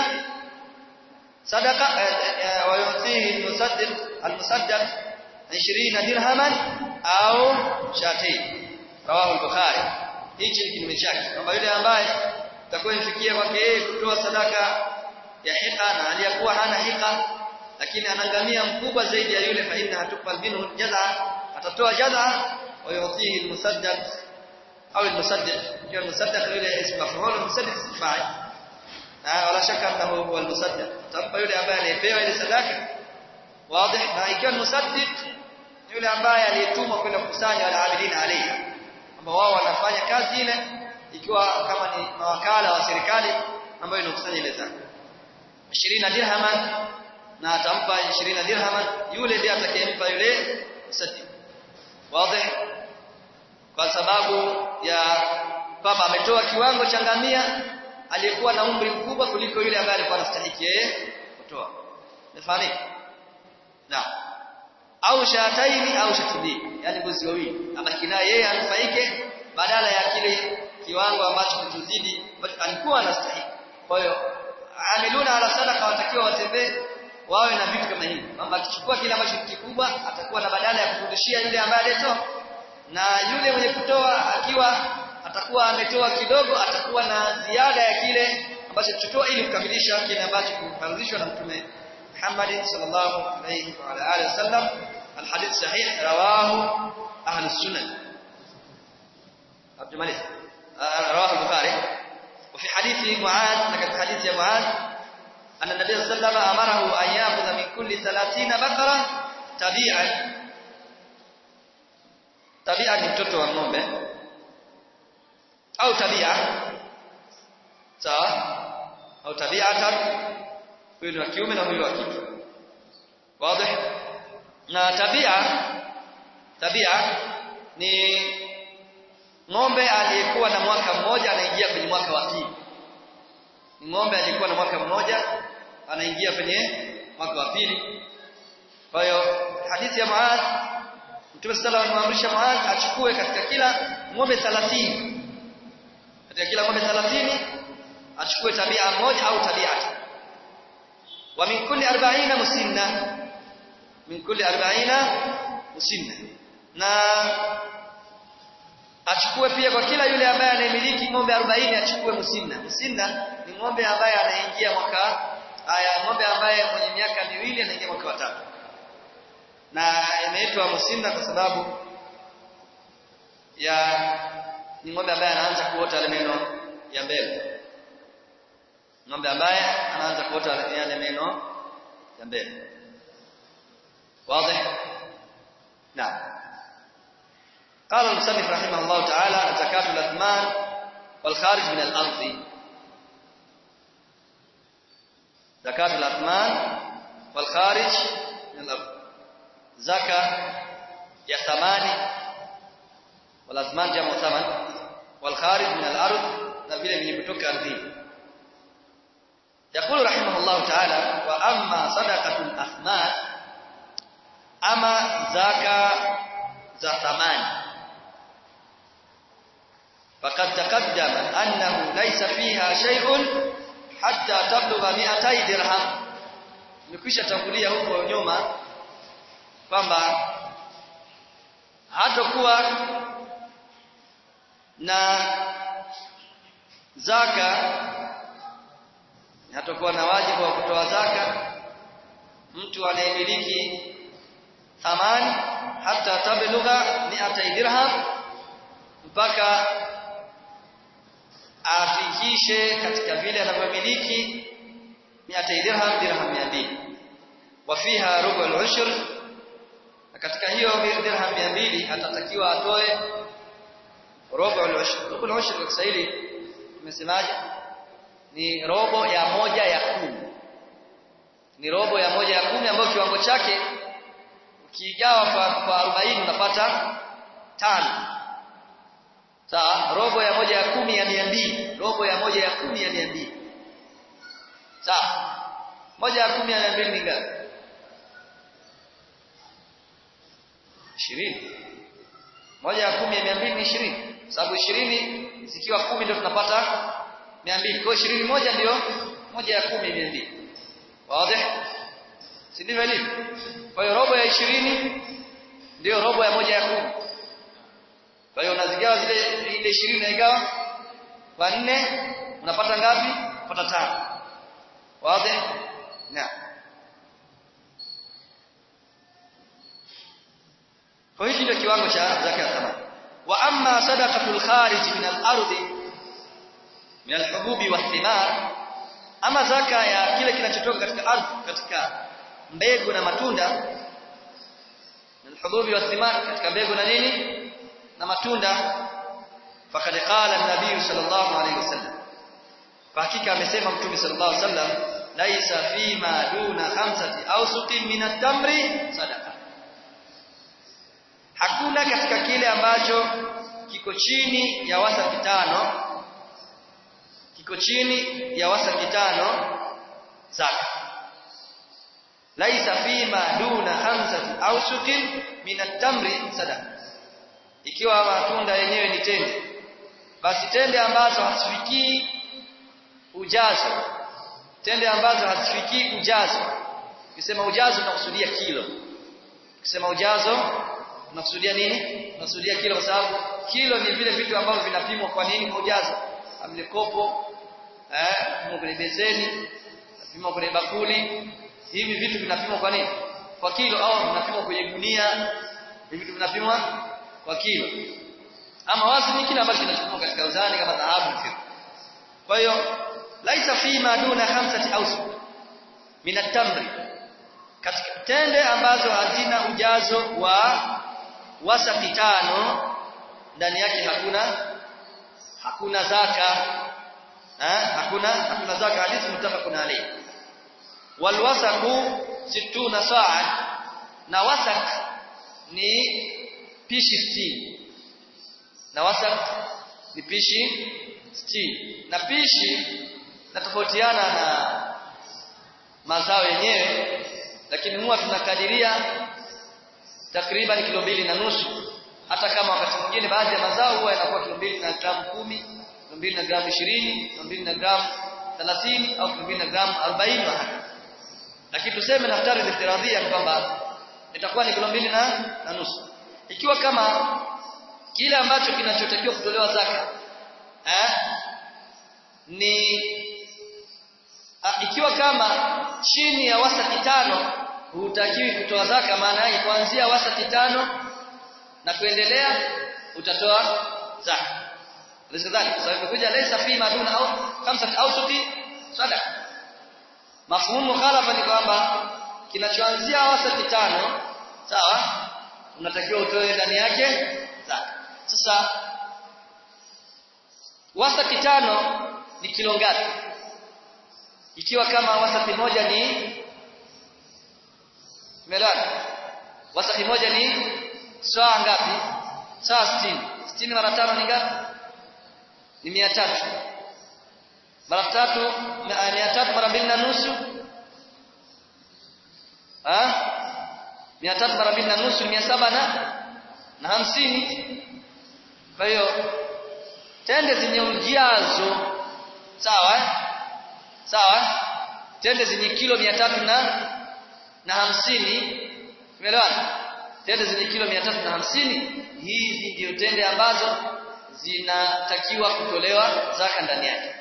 صدقة ويعطيه المصدق المصدق عشرين درهما أو شاتين رواه البخاري hichi ni kinyume chake kwamba yule ambaye itakuwa ifikia kwake yeye kutoa sadaka ya hika na aliyakuwa hana hika lakini anangamia mkubwa zaidi ya yule fa inna hatukbal minhu jaza atatoa jaza wa yutihi almusaddaq au almusaddiq hiyo almusaddaq yule ismu maf'ul almusaddiq ismu fa'il na wala shaka annahu huwa almusaddiq tampa yule ambaye aliyepewa ile sadaka wazi na ikiwa almusaddiq yule ambaye aliyetumwa kwenda kukusanya wale abidina alayhi ambao wao wanafanya kazi ile ikiwa kama ni mawakala wa serikali ambayo inakusanya ile zaka 20 dirhaman na atampa 20 dirhaman yule ndiye atakayempa yule musaddiq wazi kwa sababu ya kwamba ametoa kiwango cha ngamia aliyekuwa na umri mkubwa kuliko yule ambaye alikuwa anastahili yeye kutoa nafahamika na au shataini au shatini yani mbuzi wawili abaki naye yeye anufaike badala ya kile kiwango ambacho kituzidi ambacho alikuwa anastahili kwa hiyo amiluna ala sadaka watakiwa watembee wawe na vitu kama hivi kwamba akichukua kile ambacho kikubwa atakuwa na badala ya kurudishia yule ambaye alitoa na yule mwenye kutoa akiwa atakuwa ametoa kidogo atakuwa na ziada ya kile ambacho tutoa ili kukamilisha kile ambacho kimefaradhishwa na mtume Muhammad sallallahu alayhi wa ala alihi wasallam الحديث صحيح رواه أهل السنن عبد الملك رواه البخاري وفي حديث معاذ لكن حديث يا معاذ أن النبي صلى الله عليه وسلم أمره أن يأخذ من كل ثلاثين بقرة تبيعا تبيعا ni mtoto wa ng'ombe au tabia sawa au tabiatan huyu ni wa kiume na huyu wa kike wazi na tabia tabia ni ng'ombe aliyekuwa na mwaka mmoja anaingia kwenye mwaka wa pili ng'ombe aliyekuwa na mwaka mmoja anaingia kwenye mwaka wa pili kwa hiyo hadithi ya Muadh Mtume sallallahu alayhi wasallam Muadh achukue katika kila ng'ombe 30 katika kila ng'ombe 30 achukue tabia moja au tabia wa min kulli 40 musinna min kulli 40 musinna na achukue pia kwa kila yule ambaye anayemiliki ng'ombe 40 achukue musinna musinna ni ng'ombe ambaye anaingia mwaka haya ng'ombe ambaye mwenye miaka miwili anaingia mwaka wa tatu na imeitwa musinna kwa sababu ya ni ng'ombe ambaye anaanza kuota yale meno ya mbele ng'ombe ambaye anaanza kuota yale meno ya mbele واضح نعم قال المصنف رحمه الله تعالى زكاة الأثمان والخارج من الأرض زكاة الأثمان والخارج من الأرض زكاة يا ثماني والأثمان جمع ثمن والخارج من الأرض نبيل من يبتك أرضين يقول رحمه الله تعالى وأما صدقة الأثمان أما زكاة za thamani فقد تقدم أنه ليس فيها شيء حتى تبلغ 200 درهم nimekwisha tangulia huko nyuma kwamba hatakuwa na zaka hatakuwa na wajibu wa kutoa zaka mtu anayemiliki thamani hata tablugha 200 dirham mpaka afikishe katika vile anavyomiliki 200 dirham dirham 200 wafiha rubu al-ushr katika hiyo dirham 200 atatakiwa atoe robo al-ushr robo al-ushr kwa Kiswahili tumesemaje ni robo ya moja ya kumi ni robo ya moja ya kumi ambayo kiwango chake ukigawa kwa, kwa 40 unapata tano sawa robo ya moja ya kumi ya mia mbili robo ya moja ya kumi ya mia mbili sawa moja ya kumi ya mia mbili ni ngapi ishirini moja ya kumi ya mia mbili ni ishirini sababu ishirini zikiwa kumi ndio tunapata mia mbili kwa ishirini moja ndio moja ya kumi ya mia mbili wazi si ndivyo ilivyo kwa hiyo robo ya ishirini ndio robo ya moja ya kumi kwa hiyo unazigawa zile ile 20 unaigawa kwa 4 unapata ngapi? Unapata tano. Wazi? Na. Kwa hiyo ndio kiwango cha zaka ya thamani. Wa amma sadaqatul kharij min al-ardi min al-hububi wath-thimar ama zaka ya kile kinachotoka katika ardhi katika mbegu na matunda min al-hububi wath-thimar katika mbegu na nini? na matunda faqad qala an-nabiy sallallahu alayhi wasallam hakika amesema mtume sallallahu alayhi wasallam laisa fima duna khamsati awsuqin min at-tamri sadaqa hakuna katika kile ambacho kiko chini ya wasaki tano kiko chini ya wasaki tano zaka laisa fima duna khamsati awsuqin min at-tamri sadaqa ikiwa matunda yenyewe ni tende basi tende ambazo hazifikii ujazo tende ambazo hazifikii ujazo ukisema ujazo tunakusudia kilo ukisema ujazo tunakusudia nini tunakusudia kilo kwa sababu kilo ni vile vitu ambavyo vinapimwa kwa nini kwa ujazo amle kopo eh kupimwa kwenye beseni kupimwa kwenye bakuli hivi vitu vinapimwa kwa nini kwa kilo au vinapimwa kwenye gunia hivi vitu vinapimwa kwa kilo ama wazni kile ambacho kinachukua katika uzani kama dhahabu fedha kwa hiyo laisa fi ma duna khamsati awsuq min at-tamri katika tende ambazo hazina ujazo wa wasati tano ndani yake hakuna hakuna zaka eh hakuna hakuna zaka hadithi mutafaqun alayhi wal wasaqu 60 sa'a na wasak ni pishi 60 na wasak ni pishi 60 na pishi natofautiana na mazao yenyewe lakini huwa tunakadiria takriban kilo mbili na nusu hata kama wakati mwingine baadhi ya mazao huwa yanakuwa kilo mbili na gramu kumi kilo mbili na gramu ishirini kilo mbili na gramu thelathini au kilo mbili na gramu arobaini lakini tuseme naftari iftiradhia kwamba itakuwa ni kilo mbili na, na nusu ikiwa kama kile ambacho kinachotakiwa kutolewa zaka eh, ni a, ikiwa kama chini ya wasati tano hutakiwi kutoa zaka maana yake kuanzia wasati tano na kuendelea utatoa zaka rizqani kwa sababu kuja laysa fi maduna au khamsat awsuti sadaqa mafhumu khalafa ni kwamba kinachoanzia wasati tano sawa unatakiwa utoe ndani yake zaka sasa wasati tano ni kilo ngapi ikiwa kama wasati moja ni melani wasati moja ni saa ngapi saa 60 60 mara tano ni ngapi ni 300 mara tatu na 300 mara mbili na nusu ah 300 mara mbili na nusu ni 700 na na hamsini kwa hiyo tende zenye ujazo sawa eh? sawa tende zenye kilo mia tatu na na hamsini umeelewana tende zenye kilo mia tatu na hamsini hizi ndio tende ambazo zinatakiwa kutolewa zaka ndani yake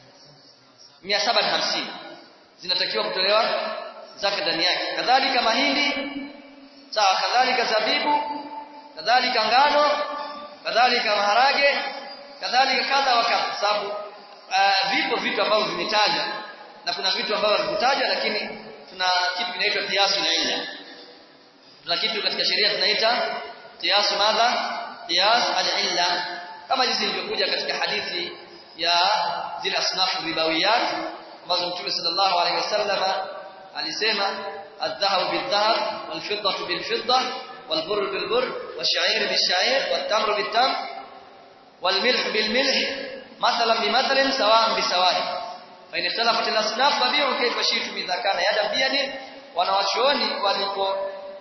mia saba na hamsini zinatakiwa kutolewa zaka ndani yake kadhalika mahindi sawa kadhalika zabibu kadhalika ngano kadhalika maharage kadhalika kadha wa kadha sababu uh, vipo vitu ambavyo vimetaja na kuna vitu ambavyo havikutajwa lakini tuna kitu kinaitwa qiyasu illa tuna kitu katika sheria tunaita qiyasu madha qiyas al-illa kama jinsi ilivyokuja katika hadithi ya zile asnafu ribawiyat ambazo Mtume sallallahu alaihi wasallam alisema الذهب بالذهب والفضة بالفضة والبر بالبر والشعير بالشعير والتمر بالتمر والملح بالملح مثلا بمثل سواء بسواء فإن اختلفت الأصناف فبيعوا كيف شئتم إذا كان يدا بيد wanawachuoni walipo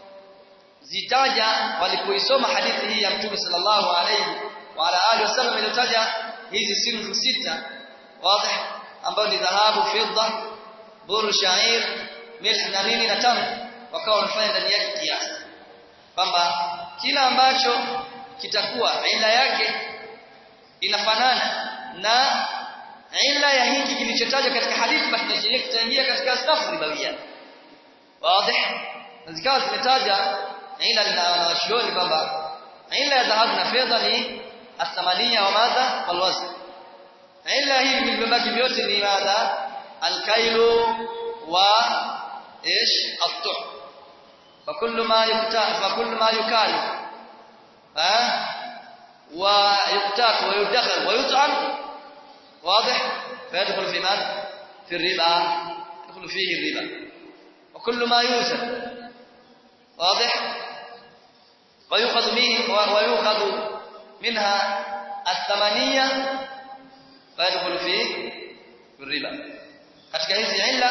zitaja walipoisoma hadithi hii ya Mtume sallallahu alayhi wa ala alihi wasallam iliyotaja hizi simu sita wazi ambayo ni dhahabu fidda buru shair milh na nini na tamu wakawa wanafanya ndani yake kiasi kwamba kila ambacho kitakuwa ila yake inafanana na ila ya hiki kilichotajwa katika hadithi basi tunashiria kitaingia katika safu ribawia wazi na zikawa zimetaja ila na wanawachuoni kwamba ila ya dhahabu na fedha ni athamania wa madha walwazn ila hii vilivyobaki vyote ni madha alkailu wa ايش الطعم فكل ما يكتال فكل ما يكال ها ويقتات ويدخل ويطعم واضح فيدخل في من في الربا يدخل فيه الربا وكل ما يوزن واضح ويؤخذ منه ويؤخذ منها الثمانية فيدخل في في الربا katika hizi illa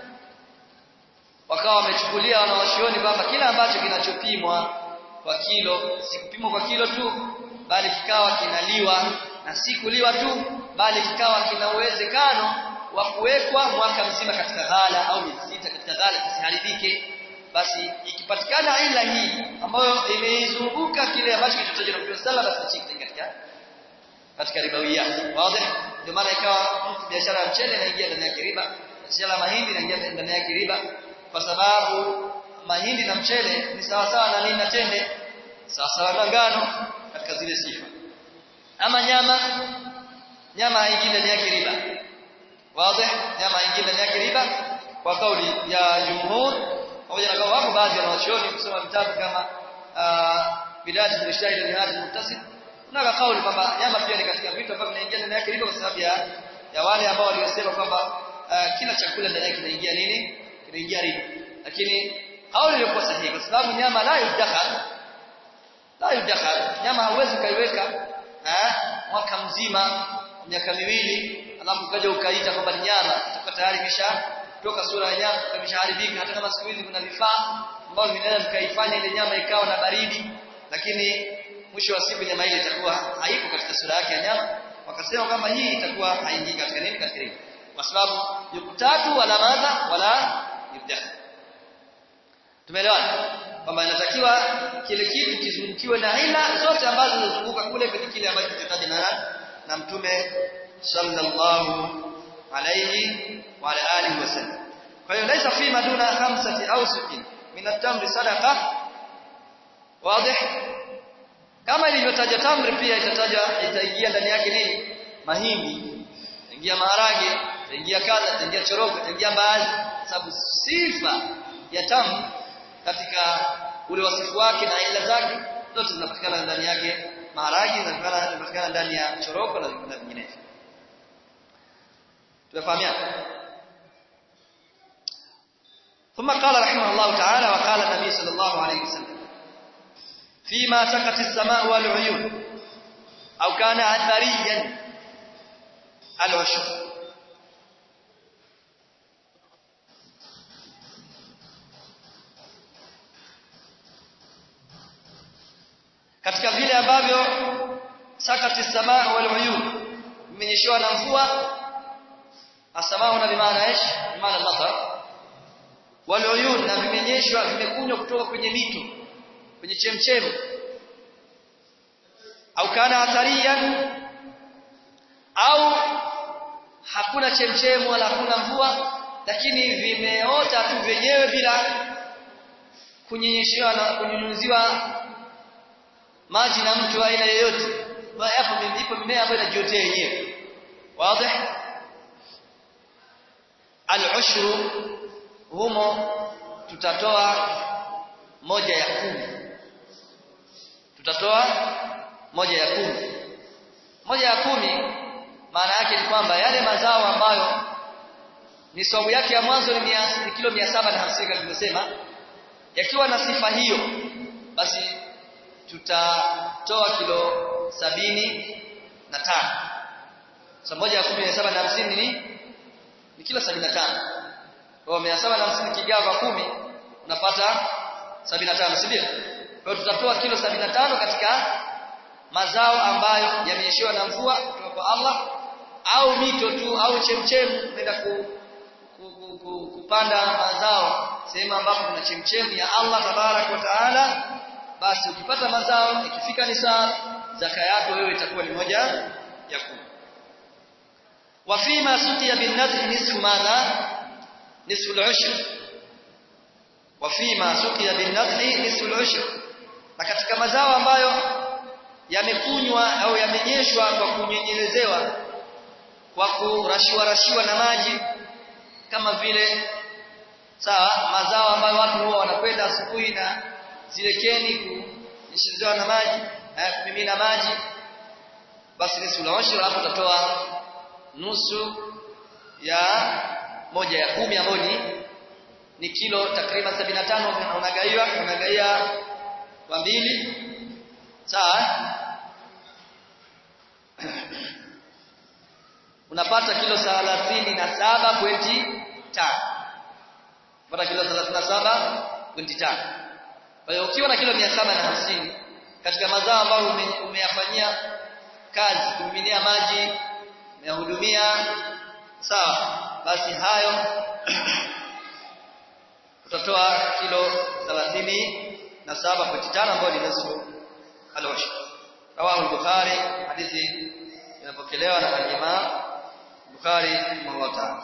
wakawa wamechukulia wanaoshioni kwamba kila ambacho kinachopimwa kwa kilo si kupimwa kwa kilo tu bali kikawa kinaliwa na si kuliwa tu bali kikawa kina uwezekano wa kuwekwa mwaka mzima katika ghala au miezi sita katika ghala kisiharibike basi ikipatikana ila hii ambayo imeizunguka kile ambacho kilichotajwa na Mtume sallallahu alaihi wasallam basi katika katika ribawiyat wazi ndio maana ikawa biashara ya mchele inaingia ndani ya riba biashara ya mahindi inaingia ndani ya riba kwa sababu mahindi na mchele ni sawa sawa na nini na tende sawa sawa na ngano katika zile sifa ama nyama nyama haingii ndani ya riba wazi nyama haingii ndani ya riba kwa kauli ya jumhur pamoja na kwamba wapo baadhi ya wanachuoni kusoma vitabu kama bidayat al-mujtahid wa nihayat al-muttasil kuna kauli kwamba nyama pia ni katika vitu ambavyo vinaingia ndani yake riba kwa sababu ya ya wale ambao waliosema kwamba uh, kila chakula ndani yake kinaingia nini kinaingia riba lakini kauli iliyokuwa sahihi kwa sababu nyama la yudakhal la yudakhal nyama hauwezi kaiweka eh mwaka mzima miaka miwili alafu ukaja ukaita kwamba ni nyama itakuwa tayari kisha toka sura ya nyama imeshaharibika hata kama siku hizi kuna vifaa ambavyo vinaweza vikaifanya ile nyama ikawa na baridi lakini mwisho wa siku nyama ile itakuwa haipo katika sura yake ya nyama wakasema kwamba hii itakuwa haingii katika nini katika riba kwa sababu yukutatu wala madha wala yubdaha tumeelewana kwamba inatakiwa kile kitu kizungukiwe na ila zote ambazo zinazunguka kule kwenye kile ambacho kitatajwa na na mtume sallallahu alayhi wa ala alihi wasallam kwa hiyo laisa fi maduna khamsati au sitin min at-tamri sadaqa wazi kama ilivyotaja tamri pia itataja itaingia ndani yake nini mahindi itaingia maharage itaingia kadha itaingia choroko itaingia mbaazi sababu sifa ya tamri katika ule wasifu wake na ila zake zote zinapatikana ndani yake maharage zinapatikana ndani ya choroko na vinginevyo tunafahamiana ثم قال رحمه الله تعالى وقال النبي صلى الله عليه وسلم فيما سقت السماء والعيون أو كان أثريا العشر katika vile ambavyo sakati samaa wal uyun imenyeshewa na mvua asamaa na bimaana ish bimaana matar wal uyun na vimenyeshwa vimekunywa kutoka kwenye mito kwenye chemchemi au kana athariyan au hakuna chemchemu wala hakuna mvua lakini vimeota tu vyenyewe bila kunyenyeshewa na kunyunyuziwa maji na mtu aina yoyote hapo ipo mimea ambayo inajiotea yenyewe wazi al-ushru humo tutatoa moja ya kumi tutatoa moja ya kumi moja ya kumi maana yake ni kwamba yale mazao ambayo ni sababu yake ya mwanzo ni, mia, ni kilo 750 kama tulivyosema yakiwa na sifa hiyo basi tutatoa kilo sabini na tano so moja ya kumi mia saba na hamsini ni ni kilo sabini na tano kwa mia saba na hamsini kigawa kwa kumi unapata sabini na tano si ndio kwa hiyo tutatoa kilo sabini na tano katika mazao ambayo yamenyeshewa na mvua kutoka kwa Allah au mito tu au chemchemu unaenda ku, ku, ku, ku, kupanda mazao sehemu ambapo kuna chemchemu ya Allah tabarak wa taala basi ukipata mazao ikifika nisab zaka yako wewe itakuwa ni moja ya kumi wa fima suqiya bin nadhi nisfu madha nisfu al-ushr wa fima suqiya bin nadhi nisfu al-ushr na katika mazao ambayo yamekunywa au yamenyeshwa kwa kunyenyelezewa kwa kurashiwa rashiwa na maji kama vile sawa mazao ambayo watu huwa wanakwenda asubuhi na zile keni kunyeshezewa na maji eh, kumimina maji basi nisfu al-ushr alafu utatoa nusu ya moja ya kumi ambayo ni ni kilo takriban 75 unagaiwa unagaia kwa mbili sawa unapata kilo 37.5 unapata kilo 37.5 kwa hiyo ukiwa na kilo 750 katika mazao ambayo ume, umeyafanyia kazi kumiminia maji umeyahudumia sawa basi hayo utatoa kilo 37.5 ambayo ni nusu al-washr rawahu al-bukhari hadithi inapokelewa na al-imam bukhari rahimahullah ta'ala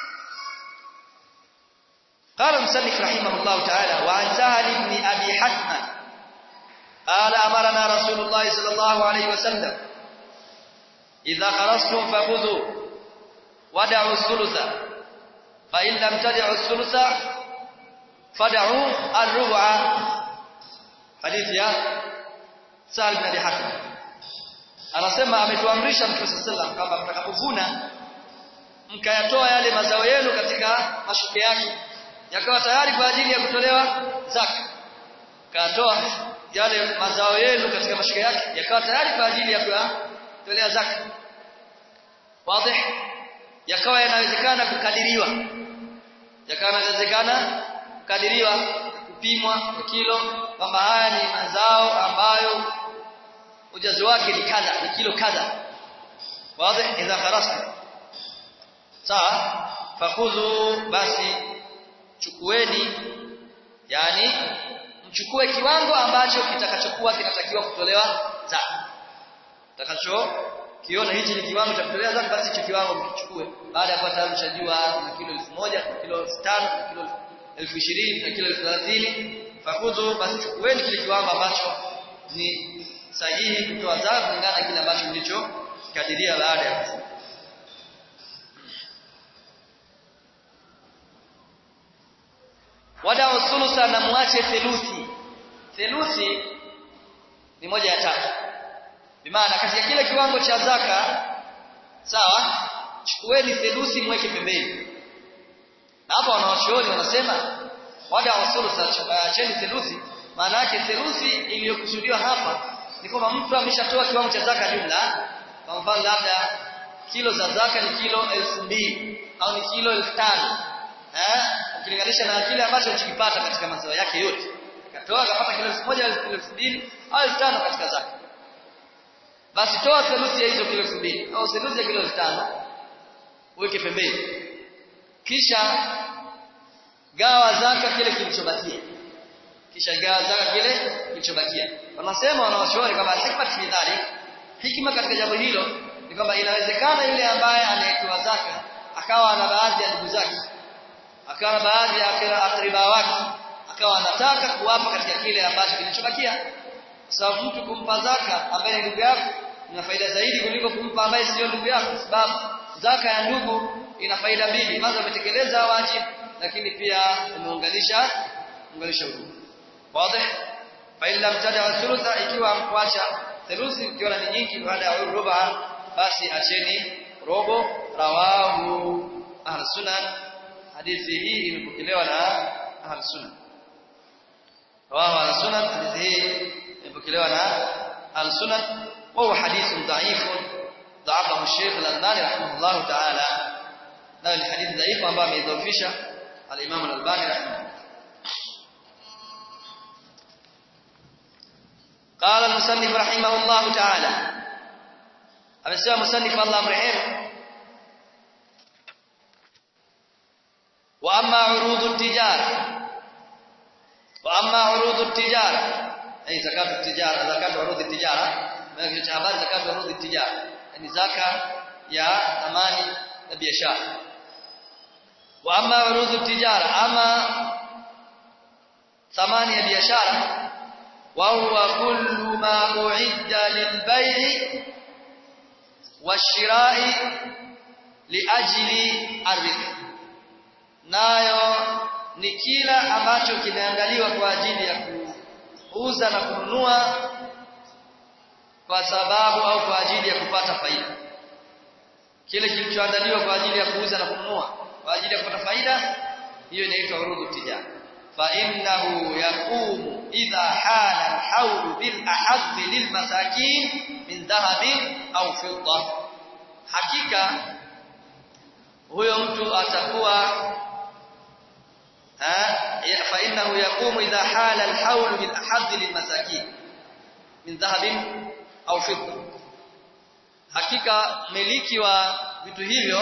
قال المصنف رحمه الله تعالى وعن سهل بن ابي حسن قال امرنا رسول الله صلى الله عليه وسلم اذا خرجتم فخذوا ودعوا الثلث فان لم تدعوا الثلث فدعوا الربع حديث يا سهل بن ابي حسن anasema ametuamrisha mtume sallallahu kwamba mtakapovuna mkayatoa yale mazao yenu katika mashuke yake yakawa tayari kwa ajili ya kutolewa zaka katoa yale mazao yenu katika mashuke yake yakawa tayari kwa ajili ya kutolea zaka wazi yakawa yanawezekana kukadiriwa yakawa yanawezekana kukadiriwa kupimwa kwa kilo kwamba haya ni mazao ambayo ujazo wake ni kadha ni kilo kadha wazi idha kharasta sawa fakudhu basi chukueni yani mchukue kiwango ambacho kitakachokuwa kinatakiwa kutolewa zaka utakacho kiona hichi ni kiwango cha kutolewa zaka basi hicho kiwango mkichukue baada ya kupata mshajua na kilo 1000 na kilo 5000 na kilo 20000 na kilo 30 fakudhu basi chukueni kile kiwango ambacho ni sahihi kutoa zaka kulingana na kile ambacho mlicho kadiria baada ya kufunga wadao thulutha na muache theluthi theluthi ni moja ya tatu bimaana katika kile kiwango cha zaka sawa chukueni theluthi mweke pembeni na hapa wanawachuoni wanasema wadao thulutha acheni theluthi maana yake theluthi iliyokusudiwa hapa ni kwamba mtu ameshatoa kiwango cha zaka jumla kwa mfano labda kilo za zaka ni kilo elfu mbili au ni kilo elfu tano eh ukilinganisha na kile ambacho ulikipata katika mazao yake yote akatoa akapata kilo 1000 au kilo 2000 au 5000 katika zaka basi toa theluthi ya hizo kilo 2000 au theluthi ya kilo 5000 uweke pembeni kisha gawa zaka kile kilichobakia kisha gawa zaka kile kilichobakia wanasema wanawashauri kwamba hikma fi dhalik hikma katika jambo hilo ni kwamba inawezekana yule ambaye anayetoa zaka akawa na baadhi ya ndugu zake akawa baadhi ya akriba wake akawa anataka kuwapa katika kile ambacho kilichobakia sababu mtu kumpa zaka ambaye ni ndugu yako ina faida zaidi kuliko kumpa ambaye sio ndugu yako sababu zaka ya ndugu ina faida mbili kwanza umetekeleza wajibu lakini pia umeunganisha unganisha udugu wazi fa illa mtada thulutha ikiwa mkuacha theluthi ukiona ni nyingi baada ya ruba basi acheni robo rawahu ahlus sunan hadithi hii imepokelewa na ahlus sunan rawahu ahlus sunan hadithi hii imepokelewa na ahlus sunan wa huwa hadithun dha'ifun ضعفه الشيخ الألباني رحمه الله تعالى na ni hadithi dhaifu ambayo ameidhoofisha al-Imam al-Albani rahimahullah قال المصنف رحمه الله تعالى amesema musannif Allah mrehemu wa amma urudu tijara wa amma urudu tijara ay zakatu tijara zakatu urudu tijara maana cha habari zakatu urudu tijara yani zaka ya thamani na biashara wa amma urudu tijara ama thamani ya biashara wa huwa kullu ma uidda lilbay'i washira'i liajli arrizq nayo ni kila ambacho kimeandaliwa kwa ajili ya kuuza na kununua kwa sababu au kwa ajili ya kupata faida kile kilichoandaliwa kwa ajili ya kuuza na kununua kwa ajili ya kupata faida hiyo inaitwa urudu tijara fa innahu yaqumu idha hala al-hawl bil ahadh lil masakin min dhahabin au fidda hakika huyo mtu atakuwa fa innahu yaqumu idha hala al-hawl bil ahadh lil masakin min dhahabin au fidda hakika miliki wa vitu hivyo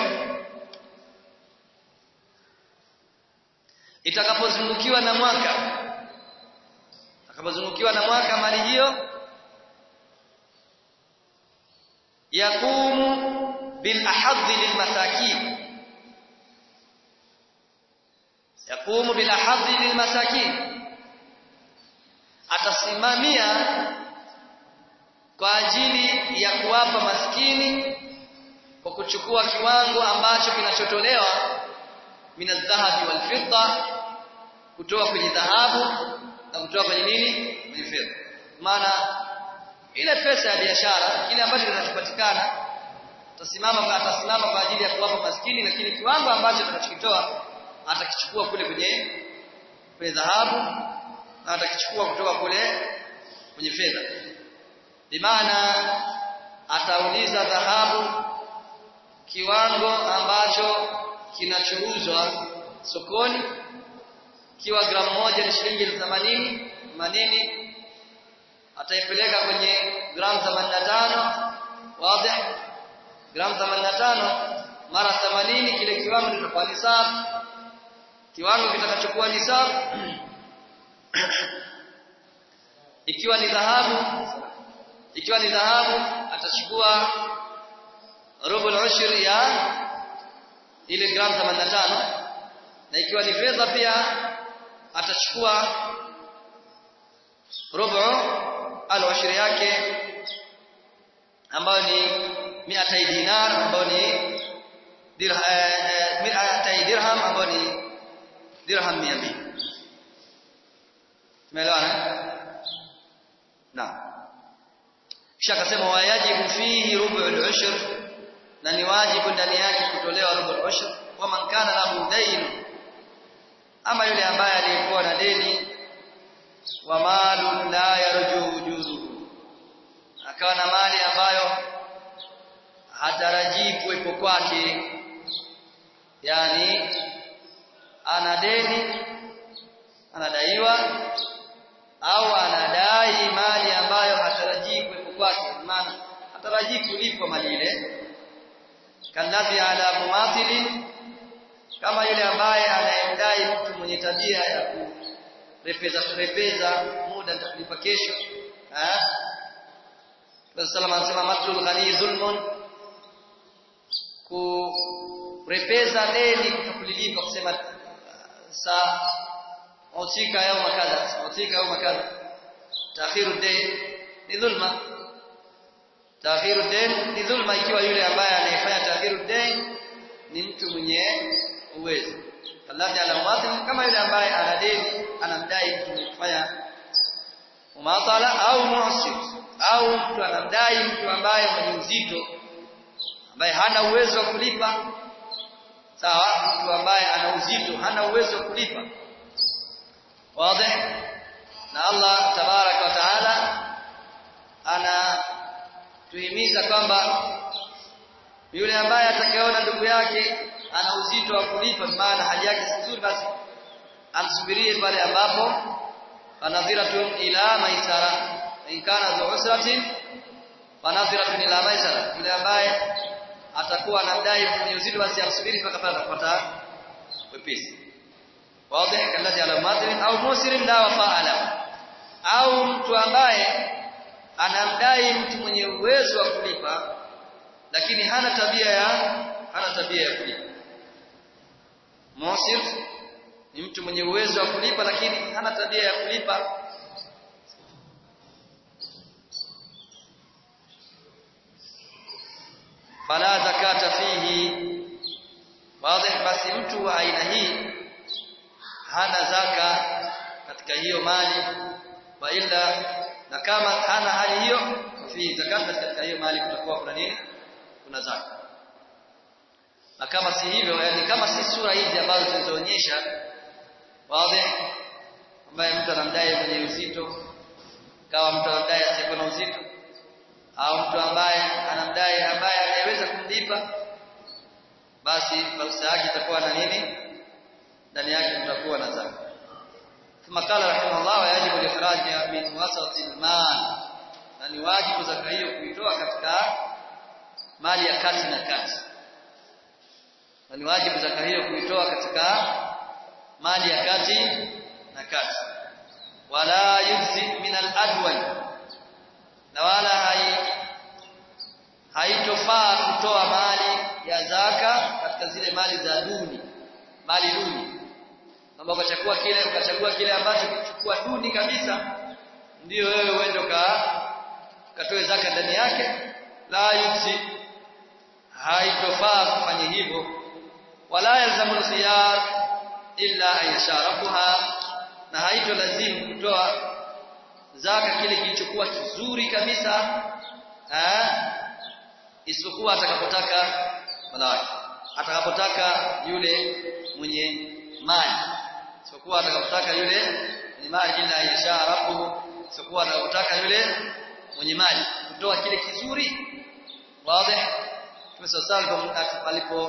itakapozungukiwa na mwaka itakapozungukiwa na mwaka mali hiyo yakumu bil ahadh lil masakin yakumu bil ahadh lil masakin atasimamia kwa ajili ya kuwapa maskini kwa kuchukua kiwango ambacho kinachotolewa minadhahabi wal fidda kutoka kwenye dhahabu na kutoka kwenye nini kwenye fedha maana ile pesa ya biashara kile ambacho kinachopatikana atasimama kwa atasimama kwa ajili ya kuwapa maskini lakini kiwango ambacho atakachokitoa atakichukua kule kwenye kwenye dhahabu na atakichukua kutoka kule kwenye fedha bimaana atauliza dhahabu kiwango ambacho kinachouzwa sokoni kiwa gramu moja ni shilingi 80 manini ataipeleka kwenye gramu 85 wazi gramu 85 mara 80 kile kiwango kitakuwa nisab kiwango kitakachokuwa nisab ikiwa ni dhahabu ikiwa ni dhahabu atachukua robo al ya ile gramu 85 na ikiwa ni fedha pia atachukua robo al yake ambayo ni 200 dinar ambayo ni dirham dirham ambayo ni dirham 200 tumeelewana na kisha akasema wayajibu fihi rubu al-ushr na ni wajibu ndani yake kutolewa rubu al-ushr wa man kana lahu dayn ama yule ambaye alikuwa na deni wa malu la yarju wujuduhu akawa na mali ambayo hatarajii kuwepo kwake yani ana deni anadaiwa au anadai mali ambayo hatarajii kuwepo kwake maana hatarajii kulipwa mali ile kalladhi ala mumathilin kama yule ambaye anayemdai mtu mwenye tabia ya kurepeza kurepeza muda nitakulipa kesho eh Rasulullah anasema matlul ghani zulmun kurepeza deni kutokulilipa kusema saa usika yao makadha usika yao makadha taakhiru dayn ni dhulma taakhiru dayn ni dhulma ikiwa yule ambaye anayefanya taakhiru dayn ni mtu mwenye uwezo alladhi ala muwatin kama yule ambaye ana deni anamdai mtu mwenye kufanya umatala au mu'sir au mtu anamdai mtu ambaye mwenye uzito ambaye hana uwezo wa kulipa sawa mtu ambaye ana uzito hana uwezo wa kulipa wazi na Allah tabarak wa taala ana tuhimiza kwamba yule ambaye atakayeona ndugu yake ana uzito wa kulipa maana hali yake si nzuri basi amsubirie pale ambapo fanadhiratun ila maisara in kana dhu usratin fanadhiratun ila maisara yule ambaye atakuwa anadai mwenye uzito basi amsubiri mpaka pale atapata wepesi wazi kalladhi ala madrin au musirin la wafaala au mtu ambaye anamdai mtu mwenye uwezo wa kulipa lakini hana tabia ya hana tabia ya kulipa musir ni mtu mwenye uwezo wa kulipa lakini hana tabia ya kulipa fala zakata fihi wazi basi mtu wa aina hii hana zaka katika hiyo mali wa ila na kama hana hali hiyo fi zakat katika hiyo mali kutakuwa kuna nini kuna zaka na kama si hivyo yani kama si sura hizi ambazo zilizoonyesha wazi ambaye mtu anamdai mwenye uzito kama mtu anamdai asiyekuwa na uzito au mtu ambaye anamdai ambaye anayeweza kumlipa basi fursa yake itakuwa na nini ndani yake mtakuwa na zaka ثم قال رحمه الله ويجب الاخراج من وسط المال na ni wajibu zaka hiyo kuitoa katika mali ya kati na kati na ni wajibu zaka hiyo kuitoa katika mali ya kati na kati wala yujzi min al-adwan na wala hai haitofaa kutoa mali ya zaka katika zile mali za duni mali duni kwamba ukachagua kile ukachagua kile ambacho kichukua duni kabisa ndio wewe uende ka katoe zaka ndani yake la yujzi haitofaa kufanya hivyo wala yalzamu khiyar illa an yasharakuha na haito lazimu kutoa zaka kile kilichokuwa kizuri kabisa eh isipokuwa atakapotaka wanawake atakapotaka yule mwenye mali isipokuwa atakapotaka yule mwenye mali ila yasharakuhu isipokuwa atakapotaka yule mwenye mali kutoa kile kizuri wazi tumesasal alipo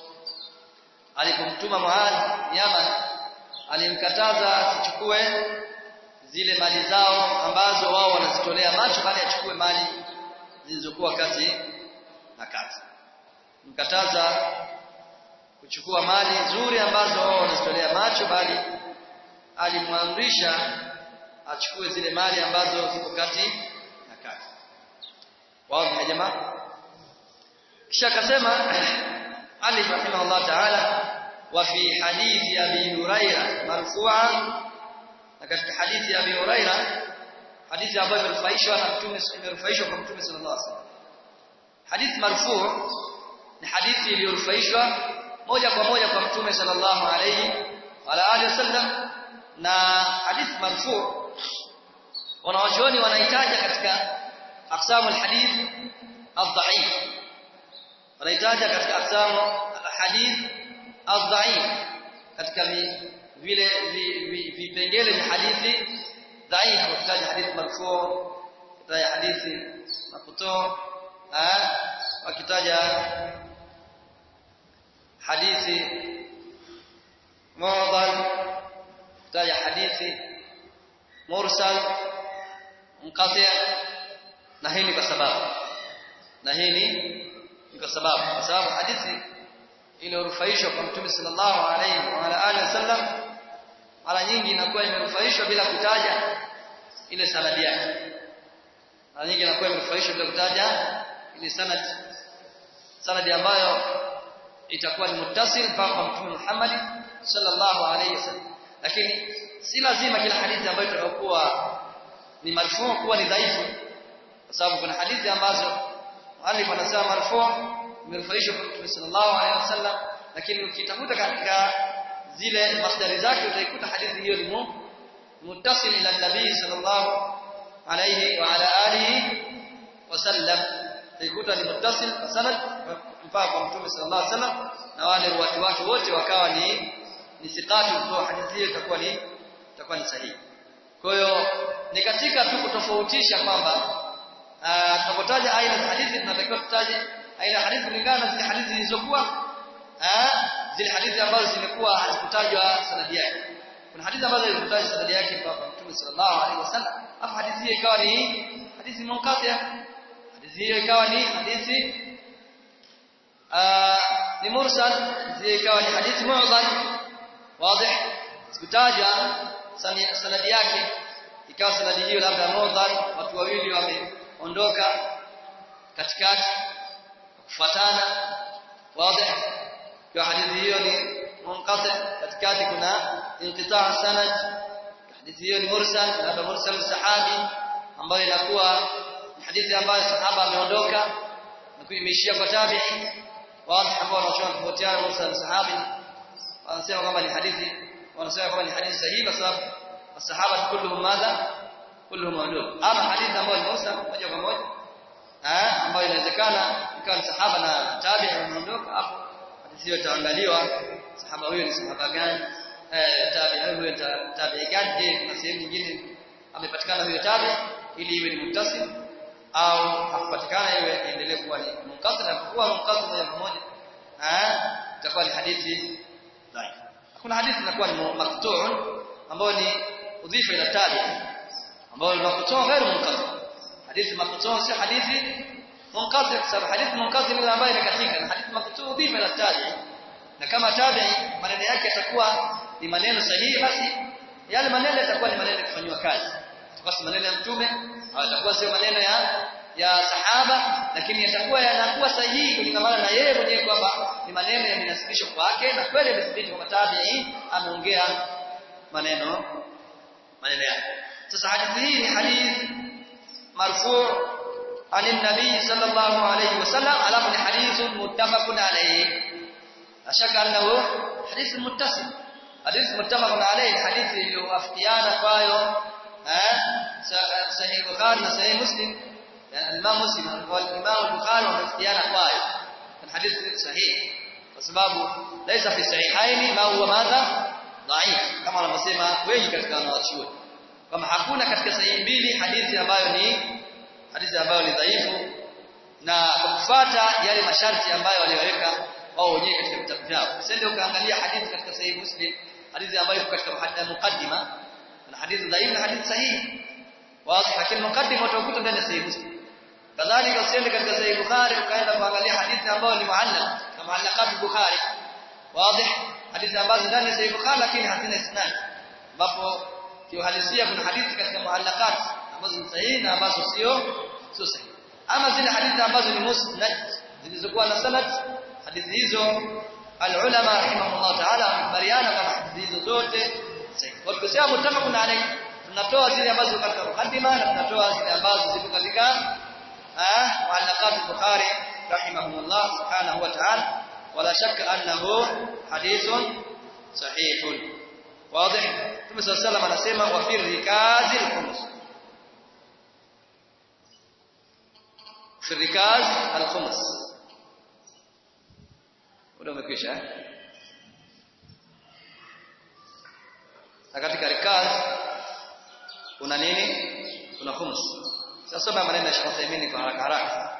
alipomtuma Muadh Yaman alimkataza asichukue zile mali zao ambazo wao wanazitolea macho bali achukue mali zilizokuwa kati na kati mkataza kuchukua mali nzuri ambazo wao wanazitolea macho bali alimwamrisha achukue zile mali ambazo ziko kati na kati wazi ya jamaa kisha akasema Ali rahimahullah ta'ala wa fi hadithi Abi Huraira marfu'an na katika hadithi ya Abi Huraira hadithi ambayo imerufaishwa na Mtume imerufaishwa kwa Mtume sallallahu alaihi wasallam hadithi marfu' ni hadithi iliyorufaishwa moja kwa moja kwa Mtume sallallahu alaihi wa alihi wasallam na hadithi marfu' wanawachuoni wanahitaja katika aqsamu alhadith adhaif wanahitaja katika aqsamu alhadith adhaif katika vile vipengele vya hadithi dhaifu wakitaja hadithi marfu wakitaja hadithi mafuto wakitaja hadithi mu'dal wakitaja hadithi mursal munqati na hii ni kwa sababu na hii ni kwa sababu kwa sababu hadithi iliyorufaishwa kwa Mtume sallallahu alaihi wa alihi wasallam mara nyingi inakuwa imerufaishwa bila kutaja ile sanadi yake mara nyingi inakuwa imerufaishwa bila kutaja ile sanad sanadi ambayo itakuwa ni muttasil mpaka kwa Mtume Muhammad sallallahu alaihi wasallam lakini si lazima kila hadithi ambayo itakayokuwa ni marfu kuwa ni dhaifu kwa sababu kuna hadithi ambazo muallif anasema marfu imerufaishwa kwa Mtume sallallahu alaihi wasallam lakini ukitafuta katika zile masdari zake utaikuta hadithi hiyo ni muttasil ila nabii sallallahu alaihi wa ala alihi wasallam utaikuta ni muttasil sanad mpaka kwa Mtume sallallahu alaihi wasallam na wale watu wake wote wakawa ni ni siqati kutoa hadithi hiyo itakuwa ni itakuwa ni sahihi kwa hiyo ni katika tu kutofautisha kwamba tunapotaja aina za hadithi tunatakiwa tutaje aina ya hadithi kulingana na zile hadithi zilizokuwa zile hadithi ambazo zimekuwa hazikutajwa sanadi yake kuna hadithi ambazo zilizotajwa sanadi yake kwa Mtume sallallahu alaihi wasallam afu hadithi hiyo ikawa ni hadithi munqati hadithi hiyo ikawa ni hadithi ni mursal hiyo ikawa ni hadithi mu'dhal wazi sikutajwa sanadi yake ikawa sanadi hiyo labda mu'dhal watu wawili wameondoka katikati kufuatana wazi kwa hadithi hiyo ni munqati katikati kuna inqitaa sanad hadithi hiyo ni mursal labda mursal sahabi ambayo inakuwa ni hadithi ambayo sahaba ameondoka na imeishia kwa tabi'i wazi ambao wanachona kufuatiana mursal sahabi wanasema kwamba ni hadithi wanasema kwamba ni hadithi sahihi kwa sababu masahaba kulluhum madha kulluhum udul ama hadithi ambayo ni mursal moja kwa moja eh ambayo inawezekana ikawa ni sahaba na tabi ameondoka hapo hadithi hiyo itaangaliwa sahaba huyo ni sahaba gani eh tabi huyo tabi gani je kuna sehemu nyingine amepatikana huyo tabi ili iwe ni muttasil au hakupatikana iwe iendelee kuwa ni munqasim na kuwa munqasim moja kwa moja eh itakuwa ni hadithi dhaif kuna hadithi inakuwa ni maqtu'un ambayo ni udhifa ila tabi ambayo ni maqtu' ghairu munqasim hadithi maqtu' si hadithi munqasim sababu hadithi munqasim ile ambayo imekatika na hadithi maqtu' udhifa ila tabi na kama tabi maneno yake yatakuwa ni maneno sahihi basi yale maneno yatakuwa ni maneno kufanywa kazi basi maneno ya mtume yatakuwa sio maneno ya ya sahaba lakini yatakuwa yanakuwa sahihi kulingana na yeye mwenyewe kwamba ni maneno yamenasibishwa kwake na kweli imethibitishwa kwamba tabi'i ameongea maneno maneno yake sasa hadithi hii ni hadith marfu' عن النبي صلى الله عليه وسلم على من حديث متفق عليه أشك أنه حديث متصل حديث متفق عليه حديث يوافقيان قايو صحيح البخاري وصحيح مسلم يعني الإمام مسلم والإمام البخاري ومفتيان قايو الحديث صحيح وسبابه ليس في الصحيحين ما هو ماذا ضعيف كما wanavyosema wengi katika wanawachuoni kama hakuna katika sahihi mbili hadithi ambayo ni hadithi ambayo ni dhaifu na kufuata yale masharti ambayo waliweka wao wenyewe katika vitabu vyao usende ukaangalia hadithi katika sahihi muslim hadithi ambayo iko katika mukaddima na hadithi dhaifu na hadithi sahihi wazi lakini mukaddima utakuta ndani ya sahihi muslim kadhalika usiende katika sahihi bukhari ukaenda kuangalia hadithi ambayo ni muallaq kama muallaqat bukhari wazi hadithi ambazo ndani ya sahihi bukhari lakini hazina isnad ambapo kiuhalisia kuna hadithi katika muallaqat ambazo ni sahihi na ambazo sio sio sahihi ama zile hadithi ambazo ni musnad zilizokuwa na sanad hadithi hizo alulama rahimahullah ta'ala wamekubaliana kama hadithi hizo zote sahihi kwa tukisema mutafaqun alayhi tunatoa zile ambazo ziko katika mukaddima na tunatoa zile ambazo ziko katika muallaqat al-bukhari rahimahullah subhanahu wa ta'ala wala shakka annahu hadithun sahihun واضح Mtume صلى الله عليه وسلم anasema wa fi rikazi al-khums fi rikaz al-khums Muda umekwisha Na katika rikaz kuna nini? Kuna khums. Sasa soma maneno ya Sheikh Uthaymeen kwa haraka haraka.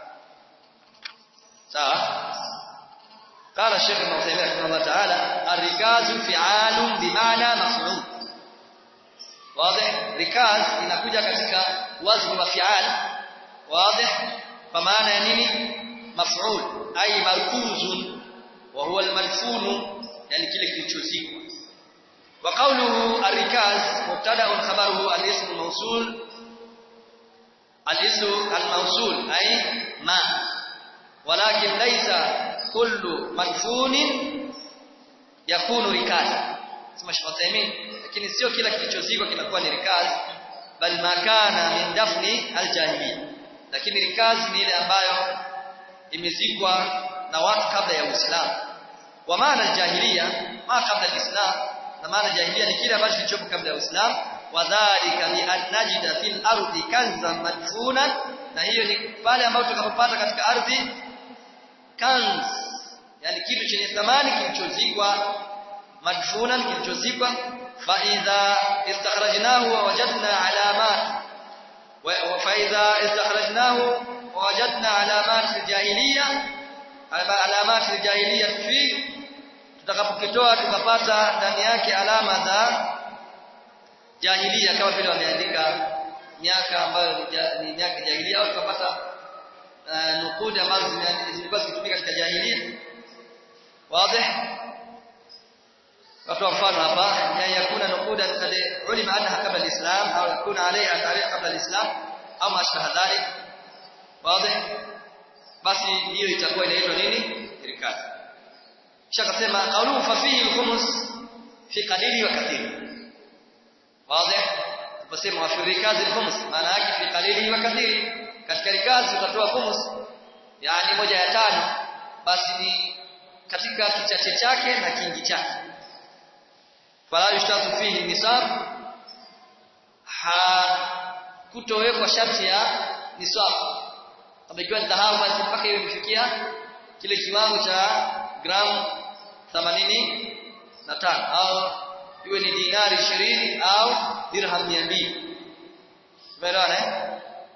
Sawa? قال الشيخ ابن عثيمين رحمه الله تعالى الركاز فعال بمعنى مفعول واضح ركاز inakuja katika wazn wa fi'al واضح kwa maana ya nini maf'ul ay markuzun wa huwa al-marfun yani kile kilichozikwa wa qawluhu ar-rikaz mubtada'un khabaruhu al-ism al-mawsul al-ism al-mawsul ay ma walakin laysa kullu madfunin yakunu rikaz sema Sheikh Uthaymeen lakini sio kila kilichozikwa kinakuwa ni rikaz bal makana min dafni aljahiliya lakini rikaz ni ile ambayo imezikwa na watu kabla ya Uislamu wa maana aljahiliya ma kabla alislam na maana jahiliya ni kile ambacho kilichopo kabla ya Uislamu wadhālika bi an najida fil ardi kanzan madfunan na hiyo ni pale ambapo tukapopata katika ardhi kanz yani kitu chenye thamani kilichozikwa madfunan kilichozikwa fa idha istakhrajnahu wa wajadna alamat wa fa idha istakhrajnahu wa wajadna alamat aljahiliya alamat aljahiliya fi tutakapokitoa tukapata ndani yake alama za jahiliya kama vile wameandika miaka ambayo ni miaka jahiliya au tukapata nukudi ambazo zilikuwa zikitumika katika jahiliya wazi watoa mfano hapa ya yakuna nukuda kad ulima annaha kabla alislam au yakuna alayha tarikh kabla alislam au mashbaha dhalik wazi basi hiyo itakuwa inaitwa nini rikaz kisha akasema qawluhu fa fihi al-khums fi qalili wa kathiri wazi tuposema wa fi rikaz al-khums maana yake fi qalili wa kathiri katika rikazi utatoa khums yani moja ya tano basi ni katika kichache chake na kingi chake fala yushtatu fihi nisab ha kutowekwa sharti ya nisab kama ikiwa ni dhahabu basi mpaka iwe imefikia kile kiwango cha gramu 85 au iwe ni dinari 20 au dirham 200 umeelewana eh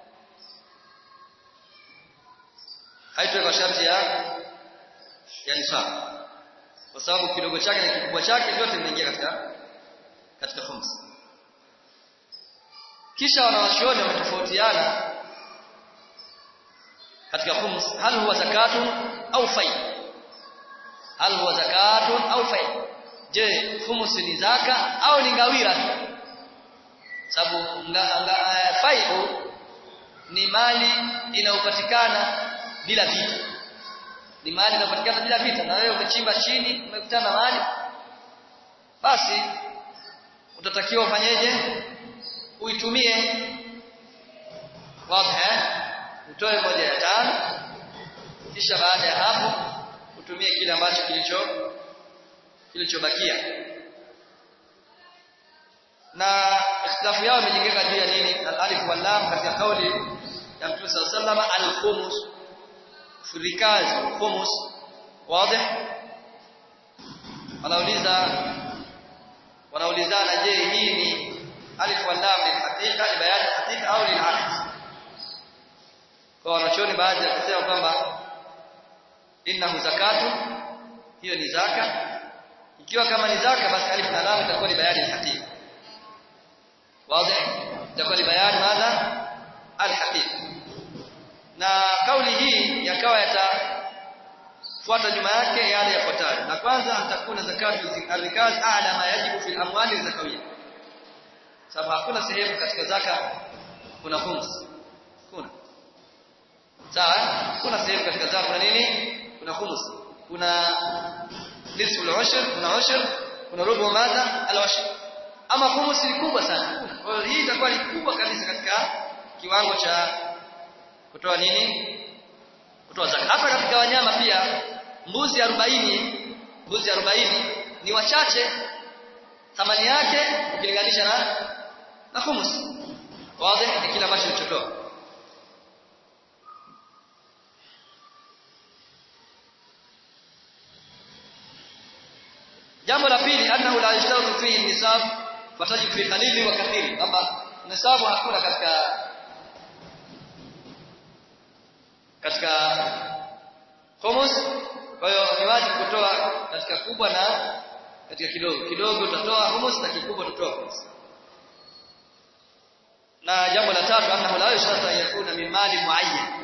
haitwe kwa sharti ya ya nisab kwa sababu kidogo chake na kikubwa chake vyote vinaingia katika katika khums kisha wanawachuoni wametofautiana katika khums hal huwa zakatun au fai hal huwa zakatun au fai je khums ni zaka au ni ngawira tu sababu faiu ni mali inayopatikana bila vita ni mali inayopatikana bila vita na wewe umechimba chini umekutana na mali basi utatakiwa ufanyeje uitumie wazi utoe moja ya tano kisha baada ya hapo utumie kile ambacho kilicho kilichobakia na ikhtilafu yao imejengeka juu ya nini al-alif wal lam katika kauli ya Mtume صلى الله عليه وسلم al-khumus furikazi khumus wazi wanauliza wanaulizana je hii ni alif wal lam ni hakika ni bayani hakika au ni aks kwa wanachoni baadhi ya kusema kwamba innahu zakatu hiyo ni zaka ikiwa kama ni zaka basi alif na lam itakuwa ni bayani hakika wazi itakuwa ni bayani madha alhaqiqa na kauli hii yakawa yatafuata nyuma yake yale yafuatayo na kwanza atakuna zakatu al-rikaz a'la ma yajibu fil amwali zakawiyya sababu hakuna sehemu katika zaka kuna khums kuna sawa kuna sehemu katika zaka kuna nini kuna khums kuna nisfu al-ushr kuna ushr kuna rubu madha al-ushr ama khums ni kubwa sana kwa hiyo hii itakuwa ni kubwa kabisa katika kiwango cha kutoa nini kutoa zaka hata katika wanyama pia mbuzi 40 mbuzi 40 ni wachache thamani yake ukilinganisha na na humus wazi ni kile ambacho kilichotoa jambo la pili annahu la yashtatu fihi nisab fatajib fi qalili wa kathiri kwamba nisabu hakuna katika katika humus kwa hiyo ni wajibu kutoa katika kubwa na katika kidogo kidogo utatoa humus na kikubwa utatoa humus na jambo la tatu annahu la yashrata yakuna min mali muayyan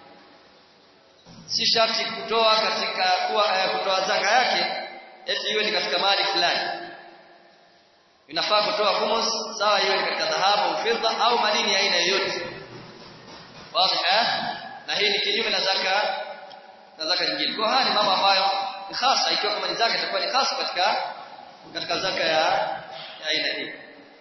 si sharti kutoa katika kuwa kutoa zaka yake eti iwe ni katika mali fulani inafaa kutoa humus sawa iwe ni katika dhahabu au fedha au madini ya aina yoyote wazi na hii ni kinyume na zaka na zaka nyingine. Kwa haya ni mambo ambayo ni hasa ikiwa kama ni zaka itakuwa ni hasa katika katika zaka ya ya aina hii.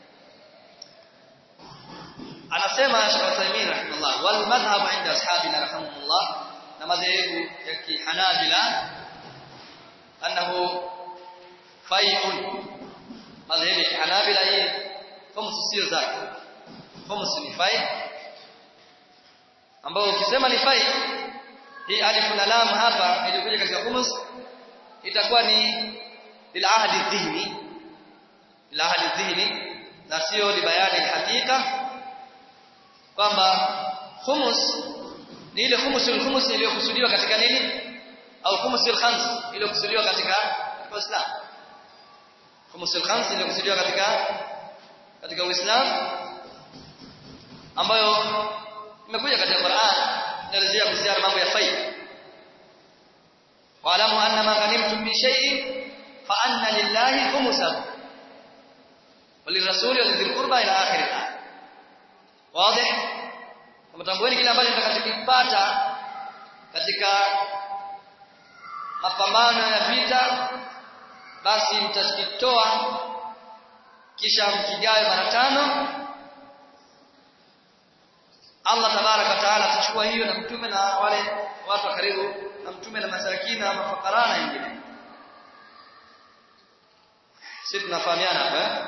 Anasema Sheikh Uthaymeen rahimahullah wal madhhab inda ashabina rahimahullah na madhehebu ya kihanabila annahu fai'un madhehebu ya kihanabila hii khums sio zaka khums ni fai ambao ukisema ni fai hii alif na lam hapa ilikuja katika khumus itakuwa ni lil ahdi dhihni lil ahdi dhihni na sio libayani hakika kwamba khumus ni ile khumusul khumus iliyokusudiwa katika nini au khumusul khams iliyokusudiwa katika Uislamu khumusul khams iliyokusudiwa katika katika Uislamu ambayo imekuja katika Qur'an inaelezea kuhusiana mambo ya faida wa'lamu anna ma ghanimtum min shay'in fa anna lillahi khumsahu walirrasuli walidhil qurba ila akhir al-ayat wazi mtambueni kile ambacho mtakachokipata katika mapambano ya vita basi mtakitoa kisha mkigawe mara tano Allah tabaraka wa taala atachukua hiyo na mtume na wale watu wa karibu na mtume na masakini na mafakara na wengine sisi tunafahamiana hapa eh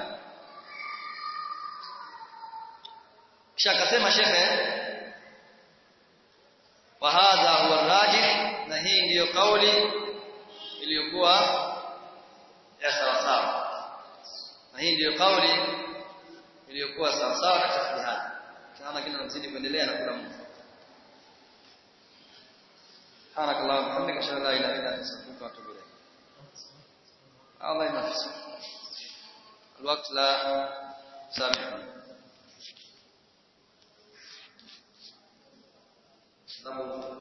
kisha akasema shekhe wa hadha huwa rajih na hii ndiyo kauli iliyokuwa ya sawa sawa na hii ndiyo kauli iliyokuwa sawa sawa katika ijtihad kama kile tunazidi kuendelea na kula Mungu سبحانك اللهم وبحمدك اشهد ان لا اله الا انت استغفرك واتوب اليك الله ينفس الوقت لا سامحنا